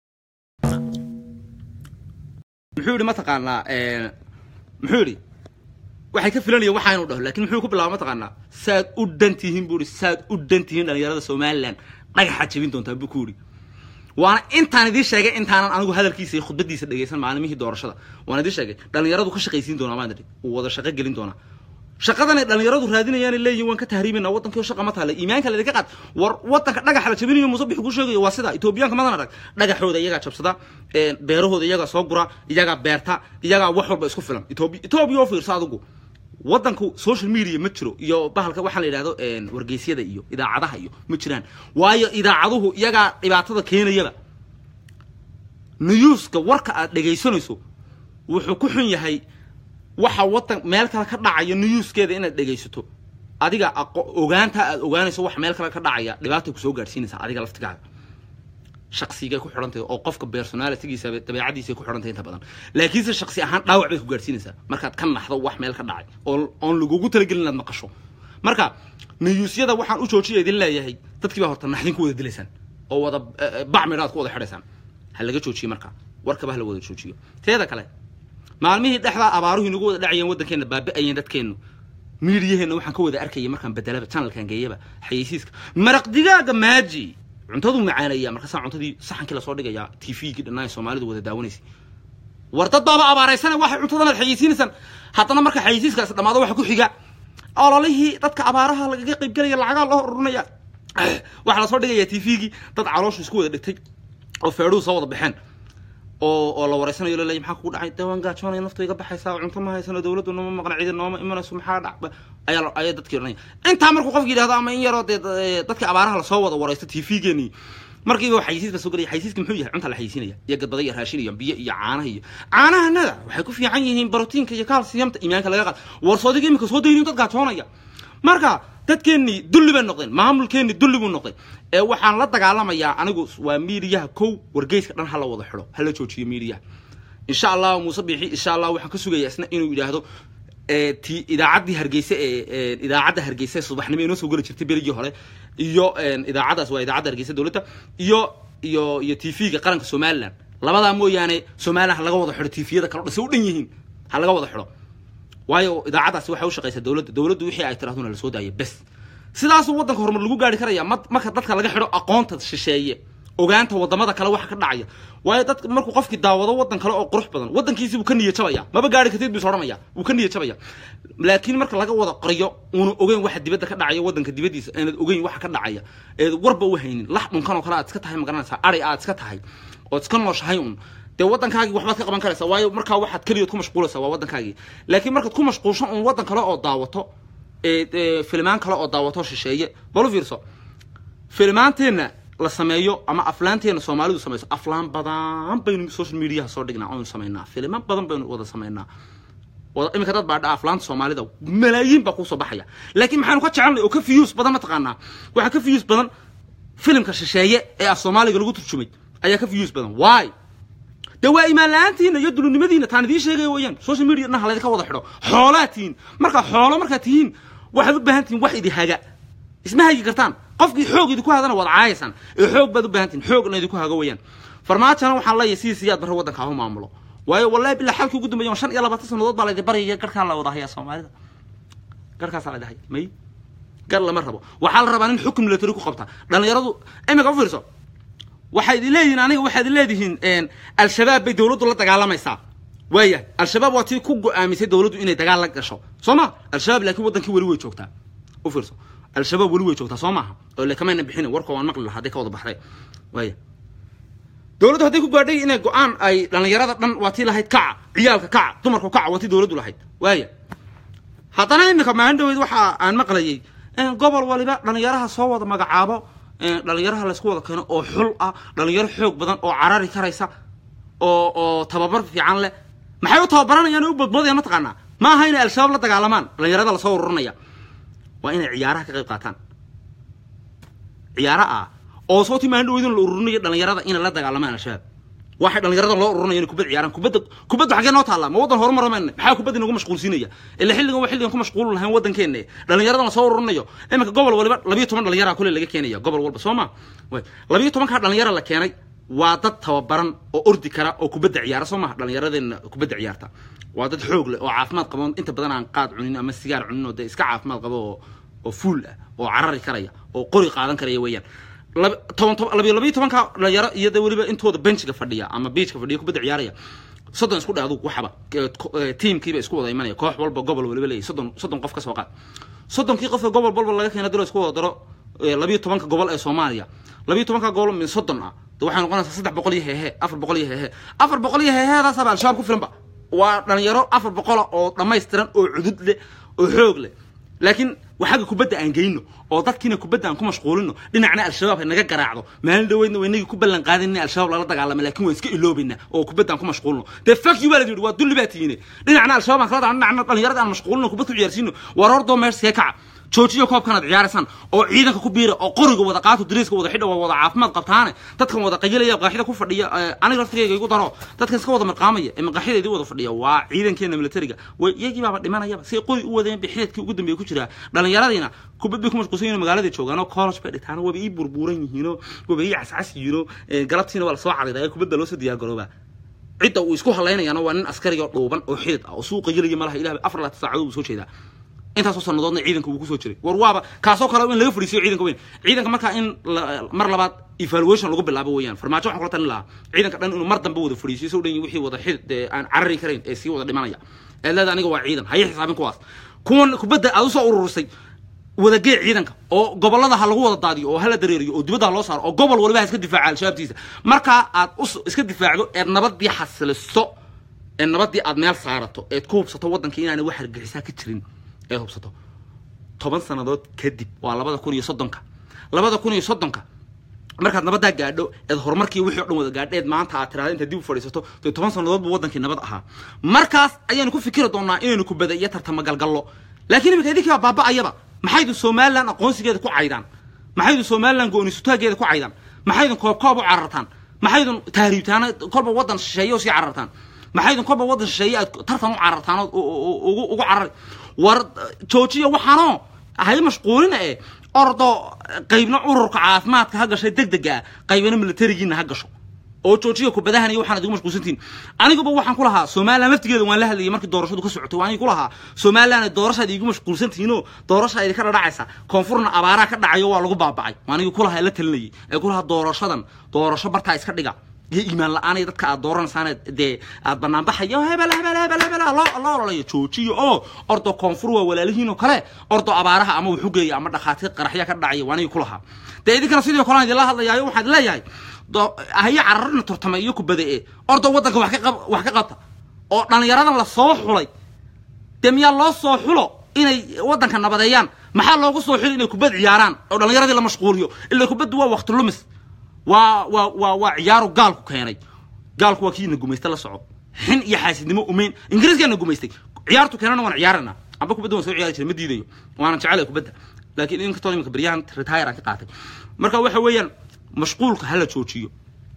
muxuu yidhi mataqaanaa muxuu yidhi waxay ka filanaya waxaa inuu dhaho lakin muxuu ku bilaaba mataqaanaa saad u dhan tihiin buu ihi saad u dhan tihiin dhalinyarada somaliland dhagaxaad jebin doontaa buu ku yidhi waana intaan idiin sheegay intaanan anigu hadalkiisa iyo khudbadiisa dhegaysan maalimihii doorashada waan idiin sheegay dhalinyaradu ka shaqaysiin doonaa maan idhi uu wada shaqo gelin doonaa shaqadanay dhalinyaradu raadinayaanay leeyihin waan ka tahriimayna waddankii shaqa ma taale iimaanka laydinka qaad war waddanka dhagaxa la jabinayo muuse bixi ku sheegayo waa sida etoobiyaanka madan arag dhagaxooda iyagaa jabsada beerahooda iyagaa soo gura iyagaa beerta iyagaa wax walba isku filan etoobiya etoobiya oo fiirsa adigu waddanku social media ma jiro iyo bahalka waxaa la yidhahdo wargeysyada iyo idaacadaha iyo ma jiraan waayo idaacaduhu iyagaa dhibaatada keenayaba newska warka aad dhegaysanayso wuxuu ku xun yahay waxa waddan meel kale ka dhacaya newskeeda inaad dhegaysato adiga ogaanta aad ogaanayso wax meel kale ka dhacaya dhibaatay kusoo gaadhsiinaysaa adiga laftigaaga shaqsigay ku xidhantahay oo qofka personalitygiisa dabeecadiisa ku xidhantahay inta badan laakiinse shaqsi ahaan dhaawac bay ku gaadhsiinaysaa markaad ka naxdo wax meel ka dhacay oo oon lagugu talagelin inaad maqasho marka niyuusyada waxaan u joojiya idin leeyahay dadkii baa horta naxdin ku wada dilaysaan oo wada bacmidha aad ku wada xidhaysaan ha laga joojiyo marka warkaba ha la wada joojiyo teeda kale maalmihii dhexdaa abaaruhu inagu wada dhacayeen waddankeenna baabi'ayeen dadkeennu miidiyaheenna waxaan ka wada arkaya markaan bedelaba channelkan geeyaba xayeysiiska maraq digaaga maaji cuntaduu macaanaya markaasaa cuntadii saxankii lasoo dhigayaa t v-gii dhannaay soomaalidu wada daawanaysay war dad baaba abaaraysana waxay cuntadan aad xayeysiinaysaan haddana marka xayeysiiskaasi dhamaado waxa ku xiga ololihii dadka abaaraha lagaga qaybgelaya lacagaa loo ururinaya waxaa lasoo dhigaya t v-gii dad calooshu isku wada dhigtay oo feedhuhu soo wada baxeen oo oo la wareysanayo laleeyahy maxaa kugu dhacay dawaan gaajoonaya naftu iga baxaysaa cunto ma haysano dawladdu nama maqna cidi nooma imanayso maxaa dhac ayaa ayaa dadkii odhanaya intaa markuu qofki yidhahdo ama in yaroo dee dadka abaaraha lasoo wada wareysto t v-geenii markiiba xayisiis ba soo gelaya xayisiiska muxuu yahay cunta la xayisiinaya iyo gadbada iyo raashin iyo biyo iyo caanaha iyo caanahanada waxay ku fiican yihiin brotiinka iyo calciumta iimaanka laga qaad warsoodiga imika soo dayniyo dad gaajoonaya marka dadkeennii dulli bay noqdeen maamulkeennii dulli buu noqday ee waxaan la dagaalamayaa anigu waa miidiyaha kow wargeyska dhan ha la wada xidho ha la joojiyo miidiyaha insha allah muuse biixi insha allah waxaan ka sugayaa isna inuu yidhaahdo ti idaacaddii hargeysa ee idaacadda hargeysa ee subaxnimo inoo soo geli jirtay berigii hore iyo idaacaddaas waa idaacadda hargeysa dowladda iyo iyo iyo t v-ga qaranka somaliland labadaa mooyaane somaliland ha laga wada xidho t v-yada kale dhase u dhan yihiin ha laga wada xidho waayo idaacaddaasi waxay u shaqaysaa dowladda dowladdu wixii ay tirahduna lasoo daaya bes sidaasuu waddanka horumar lagu gaari karaya ma marka dadka laga xidho aqoonta shisheeye ogaanta wadamada kale waxa ka dhacaya waayo dadka markuu qofkii daawado waddan kale oo qurux badan waddankiisi buu ka niya jabaya maba gaari kartid buu soranaya wuu ka niya jabaya laakiin marka laga wada qariyo uuna ogeyn waxa dibadda ka dhacaya waddanka dibaddiisa aanad ogeyn waxa ka dhacaya eed warba u haynin lax dhunkan oo kale aad iska tahay magaranaysaa ari aad iska tahay ood iska nooshahay un dee waddankaagii waxbaad ka qaban karaysaa waayo markaa waxaad keliyood ku mashquulaysaa waa waddankaagii laakiin markaad ku mashquulsho un waddan kale oo daawato ee filmaan kale oo daawato shisheeye balu fiirso filmaanteenna la sameeyo ama aflaanteena soomaalidu samayso aflaan badan baynu social mediaha soo dhignaa oynu samaynaa filman badan baynu wada samaynaa iminka dad baa dha aflaanta soomaalida malaayiin baa kusoo baxaya laakiin maxaanu ka jecelnay oo ka fiyuus badan mataqaanaa waxaa ka fiyuus badan filimka shisheeye ee af soomaaliga lagu turjumay ayaa ka fiyuus badan why dee waa imaan la-aantiina iyo dulunimadiina taan idiin sheegaya weeyaan social media dhan halaydinka wada xidho xoolaad tihiin markaa xoolo markaad tihiin waxaad u baahan tihiin wax idi haga isma hagi kartaan qofkii xoog idinku hadana waad caayaysaan ee xoog baad u baahan tihiin xoogna idinku haga weeyaan farmaajona waxaan leeyahay sidii siyaad barre waddanka ha u maamulo waayo wallahi bilaa xalkii ugu dambeeya shan iyo labaatan sannadood baa laydi baryaya garkaa la wada hayaa soomaalida garkaasaa la dhahay may gar lama rabo waxaa la rabaa nin xukun military ku qabta dhallinyaradu imika u fiirso waxaad leedihiin aniga waxaad leedihiin al-shabaab bay dowladdu la dagaalamaysaa waaya al-shabaab waa tii ku go-aamisay dowladdu inay dagaal la gasho soo ma al-shabaab laakiin waddankii weli way joogtaa u fiirso al-shabaab weli way joogtaa soo maaha oo le kamayna bixinin warka waan maqli lahaa hadday ka wada baxday waaya dowladdu hadday ku gaadhay inay go-aan ay dhallinyarada dhan waa tii lahayd kaca ciyaalka kaca dumarku kaca waa tii dowladdu lahayd waaya haddana iminka maalin dhaweyd waxa aan maqlayay gobol waliba dhallinyaraha soo wada magacaabo dhalinyaraha laysku wada keeno oo xul ah dhalinyaro xoog badan oo carari karaysa oo oo tababar fiican leh maxay u tababaranayaan oo u badboodayaan mataqaanaa ma aha inay al-shabaab la dagaalamaan dhalinyarada lasoo ururinaya waa inay ciyaaraha ka qayb qaataan ciyaaro ah oo soo timaan dhaweydin la ururinayo dhalinyarada inay la dagaalamaan al-shabaab waxay dhalinyarada loo ururinayo inay kubad ciyaaraan kubadda kubadda xaggee noo taallaa ma waddan horumar mayna maxaa kubadda inagu mashquulsiinaya ila xilligan waa xilligan ku mashquul lahayn waddankeena dhalinyaradan la soo ururinayo iminka gobol waliba labiyo toban dhalinyara kule laga keenaya gobol walba soo ma labiyo tobankaa dhalinyara la keenay waa dad tababaran oo ordi kara oo kubadda ciyaara soo maha dhallinyaradeenna kubadda ciyaarta waa dad xoog leh oo caafimaad qabo inta badan aan qaad cunin ama sigaar cunin oo dee iska caafimaad qabo oo oo fuul ah oo carari karaya oo qori qaadan karaya weeyaan toban toban labiyo labiyo tobanka dhalinyaro iyo de weliba intooda benchiga fadhiya ama beachka fadhiya kubadda ciyaaraya soddon isku dhaadu waxaba tiimkiiba isku wada imanaya koox walba gobol waliba leeyahy soddon soddon qof ka soo qaad soddonkii qofka gobol walba laga keena dilo isku wada daro labiyo tobanka gobol ee soomaaliya labiyo tobanka gobol min soddon ah de waxay noqonaysaa saddex boqol iyo heehe afar boqol iyo heehe afar boqol iyo heeheedaasaaba al-shabaab ku filanba waa dhalinyaro afar boqola oo dhammaystiran oo cudud leh oo xoog leh laakiin waxaga kubadda aan geyno oo dadkiina kubadda aan ku mashquulino dhinacna al-shabaab naga garaacdo maalin dhaweydna waynagii ku ballan qaadin in al-shabaab lala dagaalama lakin waan iska iloobayna oo kubadda aan ku mashquulino dee fuck you baa la yidhi waa dulli baa tihiine dhinacna al-shabaab aan kala dacno dhinacna dhalinyarada aan mashquulino kubad ku ciyaarsiino war hordoo meeshasee kaca joojiyo koobkanaad ciyaaraysaan oo ciidanka ku biira oo qoriga wada qaato dariiska wada xidha waa wada caafimaad qabtaane dadkan wada qayilaya qaaxida ku fadhiya aniga laftigayga igu daro dadkan iska wada marqaamaya ee maqaaxida idii wada fadhiya waa ciidankeena militariga way iyagii baaba dhimanayaba say qori u wadeen bay xidadkii ugu dambeeya ku jiraa dhalinyaradiina kubad bay ku mashquulsan yihiin magaalada joogaan oo college bay dhigtaan waba ii burburan yihiinoo waba ii cascas yihiinoo galabtiina waa lasoo cariiraya kubadda loo soo diyaargaroobaa cidda uu isku halaynayaana waa nin askariga oo dhuuban oo xidid ah oo suuqa gelaya malaha ilaah afar laatan saacadood buu soo jeedaa intaasoo sanadoodna ciidanka wuu kusoo jiray war waaba kaasoo kale in laga fadhiisiyo ciidanka weyn ciidanka markaa in mar labaad evaluation lagu bilaabo weeyaan farmaajo waxaan kula talin lahaa ciidanka dhan inuu mar dambe wada fadhiisiyo soo dhan wixii wada xidid ee aan carari karayn ee sii wada dhimanaya ee leeda aniga waa ciidan haya xisaabin kuwaas kuwan kubadda aad usoo ururisay wadagee ciidanka oo gobolada ha lagu wada daadiyo oo hala dareeriyo oo dibadda ha loo saaro oo gobol waliba ha iska difaaca al-shabaabtiisa markaa aad iska difaacdo eed nabadii xasiliso ee nabadii aad meel saarato eed ku hubsato waddanka inaanay wax hargexisaa ka jirin eed hubsato toban sannadood kadib waa labada kun iyo soddonka labada kun iyo soddonka markaad nabaddaa gaadho eed horumarkii wixii o dhan wada gaadheed maanta aad tiraada intaad dib u fadhiisato dee toban sannadood buu waddankii nabad ahaa markaas ayaanu ku fikiri doonaa inaynu kubada iyo tartama galgallo laakiin iminka idinkii baa baaba'ayaba maxaydu somalilan aqoonsigeeda ku caydaan maxaydu somalilan go-onisutaageeda ku caydaan maxaydun koobkoob u carartaan maxaydun tahriibtaana kolba waddan shisheeye oo sii carartaan maxaydun kolba waddan shisheeye aad tartan u carartaan oo ugu carari war joojiya waxaanoo hay mashquulina e ordo qaybna ururka caafimaadka ha gashay deg dega ah qaybna militarigiina ha gasho oo joojiya kubadahan iyo waxaan idigu mashquulsantihin aniguba waxaan ku lahaa somalilan laftigeeda waan la hadlayay markii doorashadu ka socotay waan ku lahaa somalilan doorashaad iigu mashquulsantihiinoo doorasha idinka dhadhacaysa koonfurna abaaraa ka dhacayo waa lagu baaba'ay waanigi ku lahaa la talinayay ee ku lahaa doorashadan doorasho bartaa iska dhiga iyo iimaan la-aan dadka aad dooranaysaan dee aad banaanbaxayo hebel hebel hebel hebel loo loo ololayo joojiyo oo ordo koonfur waa walaalihiin oo kale ordo abaaraha ama wuxu geeya ama dhakhaatiir qaraxya ka dhacaya waanigi ku lahaa dee idinkana sidii kale idinla hadlayaayo waxaad leeyahay haye cararna turtama iyo kubada e ordo waddanka wax ka wax ka qabta oo dhallinyaradan la soo xulay dee miyaa loo soo xulo inay waddanka nabadeeyaan maxaa loogu soo xuli inay kubad ciyaaraan oo dhallinyaradii la mashquuliyo ila kubaddu waa waqti lumis waa waa waa waa ciyaaru gaalku keenay gaalku waa kiina gumaysta la soco xin iyo xaasidnimo umeyn ingiriiskaana gumaystay ciyaartu keenana waan ciyaarana amba kubadda waan soo ciyaari jiray ma diidayo waanan jecelahay kubadda laakiin inkastoo iminka beryahan retire aan ka qaatay marka waxa weeyaan mashquulka hala joojiyo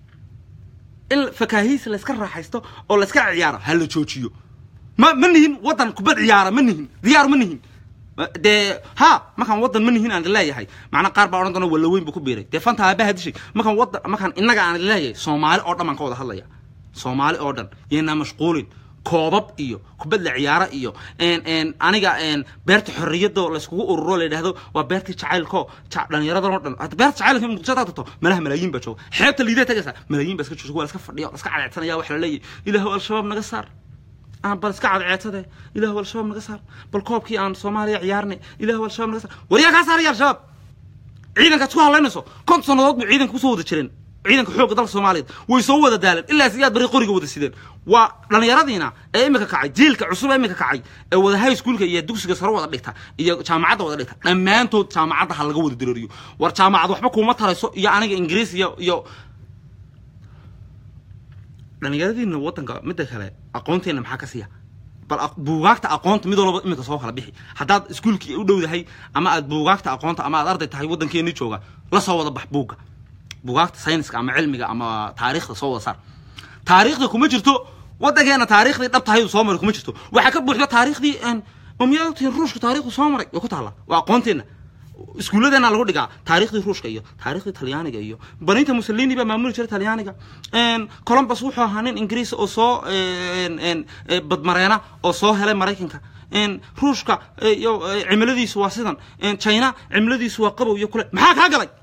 in fakaahiis layska raaxaysto oo layska ciyaaro hala joojiyo ma ma nihin waddan kubad ciyaara ma nihin diyaar ma nihin dee ha markaan waddan ma nihin aan leeyahay macnaa qaar baa odhan doona walla weyn buu ku biiray dee fanta aabaha dishay markaan waddan markaan innaga aan leeyahay soomaali oo dhan baan ka wada hadlaya soomaali oo dhan yaynaa mashquulin koobab iyo kubad la ciyaaro iyo aniga beerta xorriyadoo layskugu ururo la yidhahdo waa beertii jacaylko dhallinyaradan oo dhan beerta jacaylka muqdisho hadaad tagto malaha malaayiin baa jooga xeebta liidee tagaysaa malaayiin baa iska jooga waa laska fadhiya laska cadceedsanaya waxa la leeyahay ilaahu al-shabaab naga saar aan bal iska cadceedsade ilaahu al-shabaab naga saar bal koobkii aan soomaaliya ciyaarnay ilaahu al-shabaab naga saar waryaa kaa saaraya al-shabaab ciidankaad isku hadlaynayso konton sannadood bay ciidanka kusoo wada jireen ciidanka xoogga dalka soomaaliyeed way soo wada daaleen ilaa siyaad bari qoriga wada sideen waa dhallinyaradiina ee imika kacay jiilka cusub ee imika kacay ee wada high schoolka iyo dugsiga sare wada dhigta iyo jaamacadda wada dhigta dhammaantood jaamacadda ha laga wada dareeriyo war jaamacad waxba kuuma tarayso iyo aniga ingiriis iyo iyo dhallinyaradiina waddanka midda kale aqoonteenna maxaa ka siiya bal aq- buugaagta aqoonta mid walba iminka soo kala bixi haddaad iskuulkii u dhowdahay ama aad buugaagta aqoonta ama aad arday tahay waddankeennii jooga la soo wada bax buugga buugaagta sayniska ama cilmiga ama taariikhda soo wada saar taariikhda kuma jirto waddankeena taariikhdii dhab tahay soo maray kuma jirto waxaa ka buuxda taariikhdii mamiyadtiin ruushka taariikhdu soo maray way ku taalla waa aqoonteenna iskuulladeena lagu dhigaa taariikhdii ruushka iyo taariikhdii talyaaniga iyo baninta mussolini baa maamuli jiray talyaaniga columbus wuxuu ahaa nin ingiriis oo soo badmareena oo soo helay maraykanka ruushka iyo cimiladiisu waa sidan china cimiladiisu waa qabow iyo kule maxaa kaa galay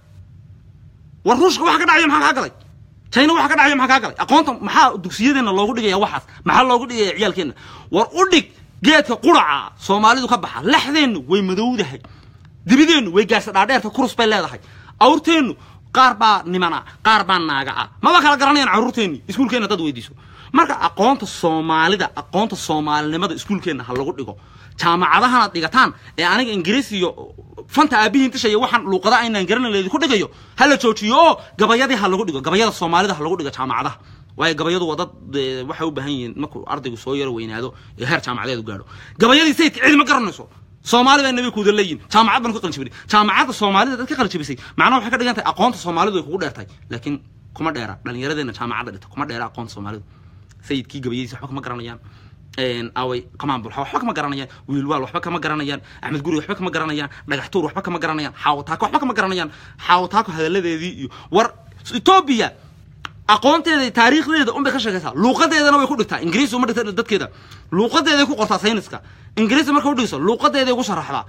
war ruushka waxa ka dhacaya maxaa kaa galay china waxa ka dhacaya maxaa kaa galay aqoonta maxaa dugsiyadeena loogu dhigaya waxaas maxaa loogu dhigaya ciyaalkeena war u dhig geedka quraca soomaalidu ka baxa laxdeennu way madowdahay dibideennu way gaarsa dhaadheerta kurus bay leedahay awrteennu qaar baa nimana qaar baa naaga ah maba kala garanayaan carruurteenni iskuulkeenna dad weydiiso marka aqoonta soomaalida aqoonta soomaalinimada iskuulkeenna ha lagu dhigo jaamacadahanaad dhigataan ee aniga ingiriis iyo fanta aabihiin tishaya waxaan luuqada aynaan garanan laydinku dhigayo ha la joojiyo oo gabayadii ha lagu dhigo gabayada soomaalida ha lagu dhigo jaamacadaha waayo gabayadu waa dad waxay u baahan yihiin markuu ardaygu soo yaro weynaado ee heer jaamacadeedu gaadho gabayadii sayidka cidi ma garanayso soomaali baa nabi kuuda leeyihin jaamacad baan ku qaljabinay jaamacadda soomaalida dad ka qaljabisay macnaha waxay ka dhigan tahay aqoonta soomaalidu ay kugu dheertahay laakiin kuma dheera dhallinyaradeena jaamacadda dhigta kuma dheera aqoonta soomaalidu sayidkii gabayadiisa waxba kama garanayaan away qamaan bulxa waxba kama garanayaan wiilwaal waxba kama garanayaan axmed guri waxba kama garanayaan dhagaxtuur waxba kama garanayaan xaawataako waxba kama garanayaan xaawataako hadalladeedii iyo war etoobiya aqoonteeda taariikhdeeda unbay ka sheekaysaa luuqadeedana way ku dhigtaa ingiriis uma dhigta dadkeeda luuqadeeday ku qortaa sayniska ingiriis marka udhigso luuqadeeday ugu sharaxdaa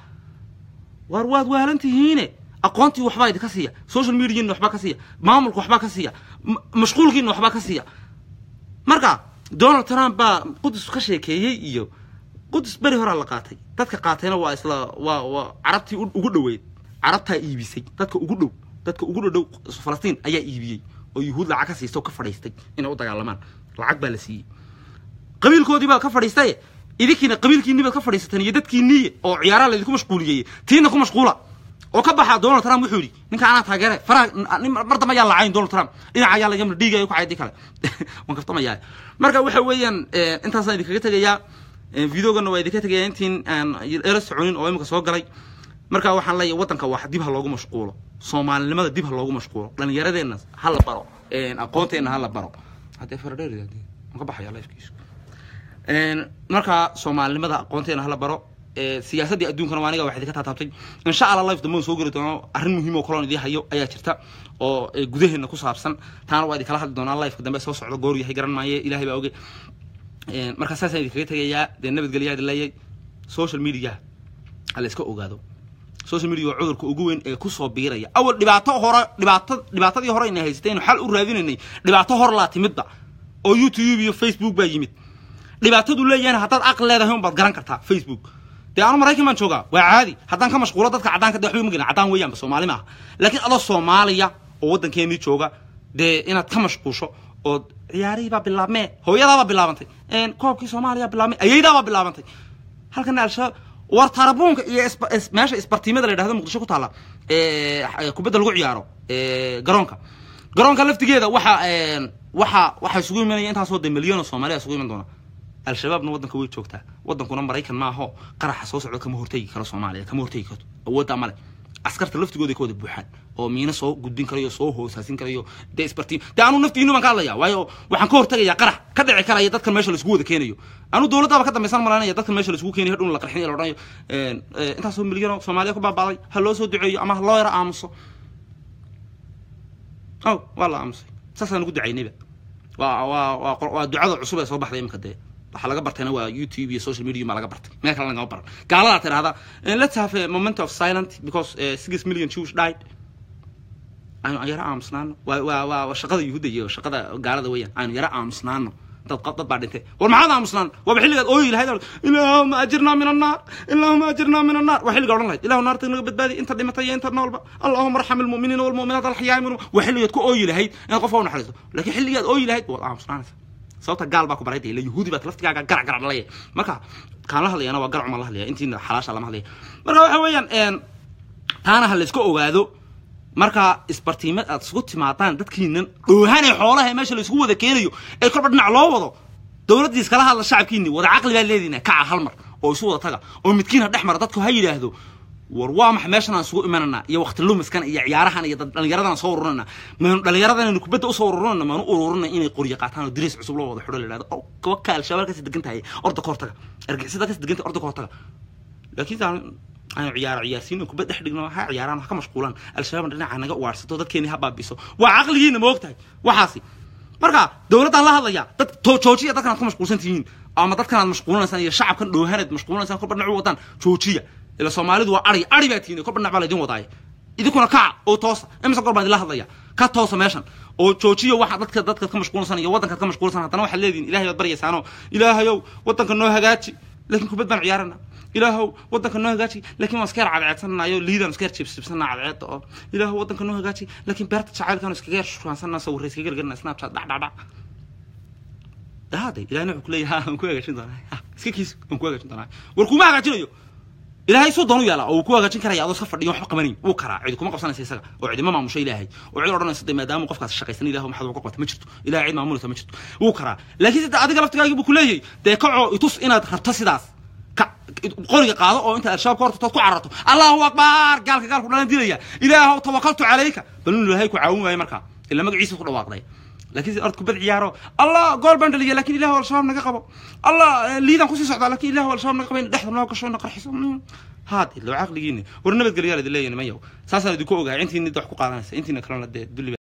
war waad waalan tihiine aqoontii waxbaa idinka siiya social mediaina waxbaa ka siiya maamulka waxbaa ka siiya mashquulkiina waxbaa ka siiya marka donald trump baa qudus ka sheekeeyey iyo qudus beri horaa la qaatay dadka qaatayna waa isla waa waa carabtii ugu dhoweyd carabtaa iibisay dadka ugu dhow dadka ugu dhodhow falastiin ayaa iibiyey oo yuhuud lacag ka siistay oo ka fadhiistay inay u dagaalamaan lacag baa la siiyey qabiilkoodii baa ka fadhiistay idinkiina qabiilkiinii baad ka fadhiisateen iyo dadkiinii oo ciyaaraha laydinku mashquuliyey tiina ku mashquula oo ka baxa donald trump wuxuu yidhi ninka anaa taageere faraha mar dambe ayaa lacayn donald trump dhinaca ayaa lagamla dhiigayo ku caydi kale waan kaftamayaa marka waxa weeyaan intaasaan idinkaga tegayaa videogana waa idinka tegayaa intiin aan ela soconin oo imika soo galay marka waxaan leeyahay waddanka wax dib ha loogu mashquulo soomaalinimada dib ha loogu mashquulo dhallinyaradeenna ha la baro aqoonteenna ha la baro haddee faradheer ka baxaya lifkiisu marka soomaalinimada aqoonteena hala baro siyaasaddii adduunkana waa aniga wax idinka taataabtay insha allah life dambe soo geli doono arrin muhiim oo kaloon idii hayo ayaa jirta oo gudaheena ku saabsan taana waa idinkala hadli doonaa lifeka dambe soo socdo goor yahay garan maaye ilaahay baa oge marka saasaan idinkaga tegayaa dee nabadgelyaa idin leeyay social media ha la iska ogaado social media waa cudurka ugu weyn ee kusoo biiraya awal dhibaato hore dhibaato dhibaatadii hore ayna haysataynu xal u raadinaynay dhibaato hor laa timidba oo youtube iyo facebook baa yimid dhibaatadu leeyahayna haddaad aqli leedahay un baad garan kartaa facebook dee anu maraykan baan joogaa waa caadi haddaan ka mashquulo dadka caddaanka de waxba ma gelin caddaan weeyaanba soomaali maaha laakiin adoo soomaaliya oo waddankeenii jooga dee inaad ka mashquusho ood ciyaarihii baa bilaabmee hooyadaabaa bilaabantay koobkii soomaaliya bilaabmay ayaydaabaa bilaabantay halkana al-shabaab war tarabuunka iyo meesha isbartiimada la yidhahdo muqdisho ku taalla kubadda lagu ciyaaro garoonka garoonka laftigeeda waxa waxa waxaa isugu imanaya intaasoo de milyan oo soomaaliya isugu iman doona al-shabaabna waddanka way joogtaa waddankuna maraykan maaho qaraxa soo socda kama hortegi karo soomaaliya kama hortegi karto awooddaa male askarta laftigooda ka wada buuxaan oo miino soo gudbin karayo soo hoosaasin karayo dee isbartiim dee anu naftiinu baan ka hadlaya waayo waxaan ka hortegayaa qarax ka dhici karaya dadkan meesha laisku wada keenayo anu dowladdaaba ka dambaysan malaynaya dadkan meesha laisku keenayo hadhun la qarxin la odhanayo intaasoo milyan oo soomaaliya ku baabaaday ha loo soo duceeyo ama ha loo yaro aamuso ow waa la aamusay saasaan ugu ducaynayba waa waa waa waa ducada cusub ee soo baxday imika dee waxaa laga bartayna waa youtube iyo social media baa laga bartay meel kale lagama baran gaaladaa tidhahda let's have a moment of silent because uh, six million jews died aynu yaro aamusnaano waa waa waa shaqada yuhuudda iyo shaqada gaalada weeyaan aynu yaro aamusnaano dad dad baa dhintay war maxaad aamusnaan waaba xilligaad ooyi lahayd ilaahuma ajirnaa min annaar ilaahuma ajirnaa min annaar waa xilliga odhan lahayd ilahu naarta naga badbaadi inta dhimatay iyo inta noolba allahuma arxam almu'miniina walmu'minaat alxayaa minhum waa xilligaad ku ooyi lahayd inaad qofka u naxariisto laakiin xilligaad ooyi lahayd waad aamusnaanaysa sababta gaal baa ku baray ila yahuudi baad laftigaaga garac garac dhalaya marka kaan la hadlayana waa garacuma la hadlaya intiina xalaasha lama hadlaya marka waxa weeyaan taana ha la iska ogaado marka isbartiimad aad isugu timaadaan dadkiinan dhoohanee xoolaha meesha la isku wada keenayo ee kolba dhinac loo wado dowladdii iskala hadla shacabkiinni wada caqli baa leediina kaca hal mar oo isu wada taga oo midkiina dhex mara dadku ha yidhaahdo war waa maxay meeshan aan isugu imananaa iyo waqti lumiskan iyo ciyaarahan iyo dhallinyaradan soo ururana maanu dhallinyaradan kubadda usoo ururana maanu ururina inay qoryo qaataan oo diriis cusub loo wada xidho la yidhahdo oo waka al-shabaab kasi degan tahay orda ka hortaga argixisada kasi degan tahay orda ka hortaga laakiin aanu ciyaaro ciyaarsiin kubad dhex dhigno ha ciyaaraan wax ka mashquulaan al-shabaab dhinaca naga ugaarsato dadkeeni ha baabiso waa caqligiina ma ogtahay waxaasi marka dowladdaan la hadlaya dad joojiya dadkan aad ku mashquulsan tihiin ama dadkan aad mashquulinaysaan iyo shacabkan dhoohanaad mashquulinaysaan kolba dhinac u wadaan joojiya ila soomaalidu waa ari ari baa tihiin kolba dhinac baa laydin wadaaya idinkuna kaca oo toosa imisa goor baan idinla hadlaya ka toosa meeshan oo joojiya waxa dadka dadkaad ka mashquulsan iyo waddankaad ka mashquulsan haddana waxaad leedihin ilahay baad baryaysaanoo ilaahayow waddanka noo hagaaji laakiin kubad baan ciyaarana ilaahow waddanka noo hagaaji laakiin waan iska yar cadceedsanayo liidaan iska yar jibsibsana cadceedda oo ilaahow waddanka noo hagaaji laakiin beerta jacaylkaan iskaga yar shukaansanna sawirra iskaga gargarna snapchat dhac dhac dhac dahaaday ilahina wuxuu ku leeyahay waan ku hagaajin doonaa iska kiis waan ku hagaajin doonaa war kuma hagaajinayo ilaahay suu doonu yaala oo uu ku hagaajin karaya adoo iska fadhiyo waxba qabanayn wuu karaa cidi kuma qabsanaysa isaga oo cidima maamusha ilaahay oo cid odhanaysa de maadaama qofkaas shaqaysan ilaah maxaad uga qabata ma jirto ilahay cid maamulaysa ma jirto wuu karaa laakiin sida adiga laftigaagi buu ku leeyahay dee kacoo itus inaad rabto sidaas qoriga qaado oo inta al-shabaab ka hortatood ku cararto allahu akbar gaalka gaalku dhalan dilaya ilaahow tawakaltu calayka bal inu ilaahay ku caawin waayo markaa ila magaciisa ku dhawaaqday laakiin si ord kubad ciyaaro allah gool baan dhaliya lakin ilahu al-shabaab naga qabo allah liidaan kusii socdaa lakin ilahu al-shabaab naga qabo in dhexda noo gasho ina qarxiso haad ilo caqligiini war nabadgelyaal idin leeyahin mayow saasaan idinku ogahay intiina wax ku qaadanaysa intiina kalena dee dulli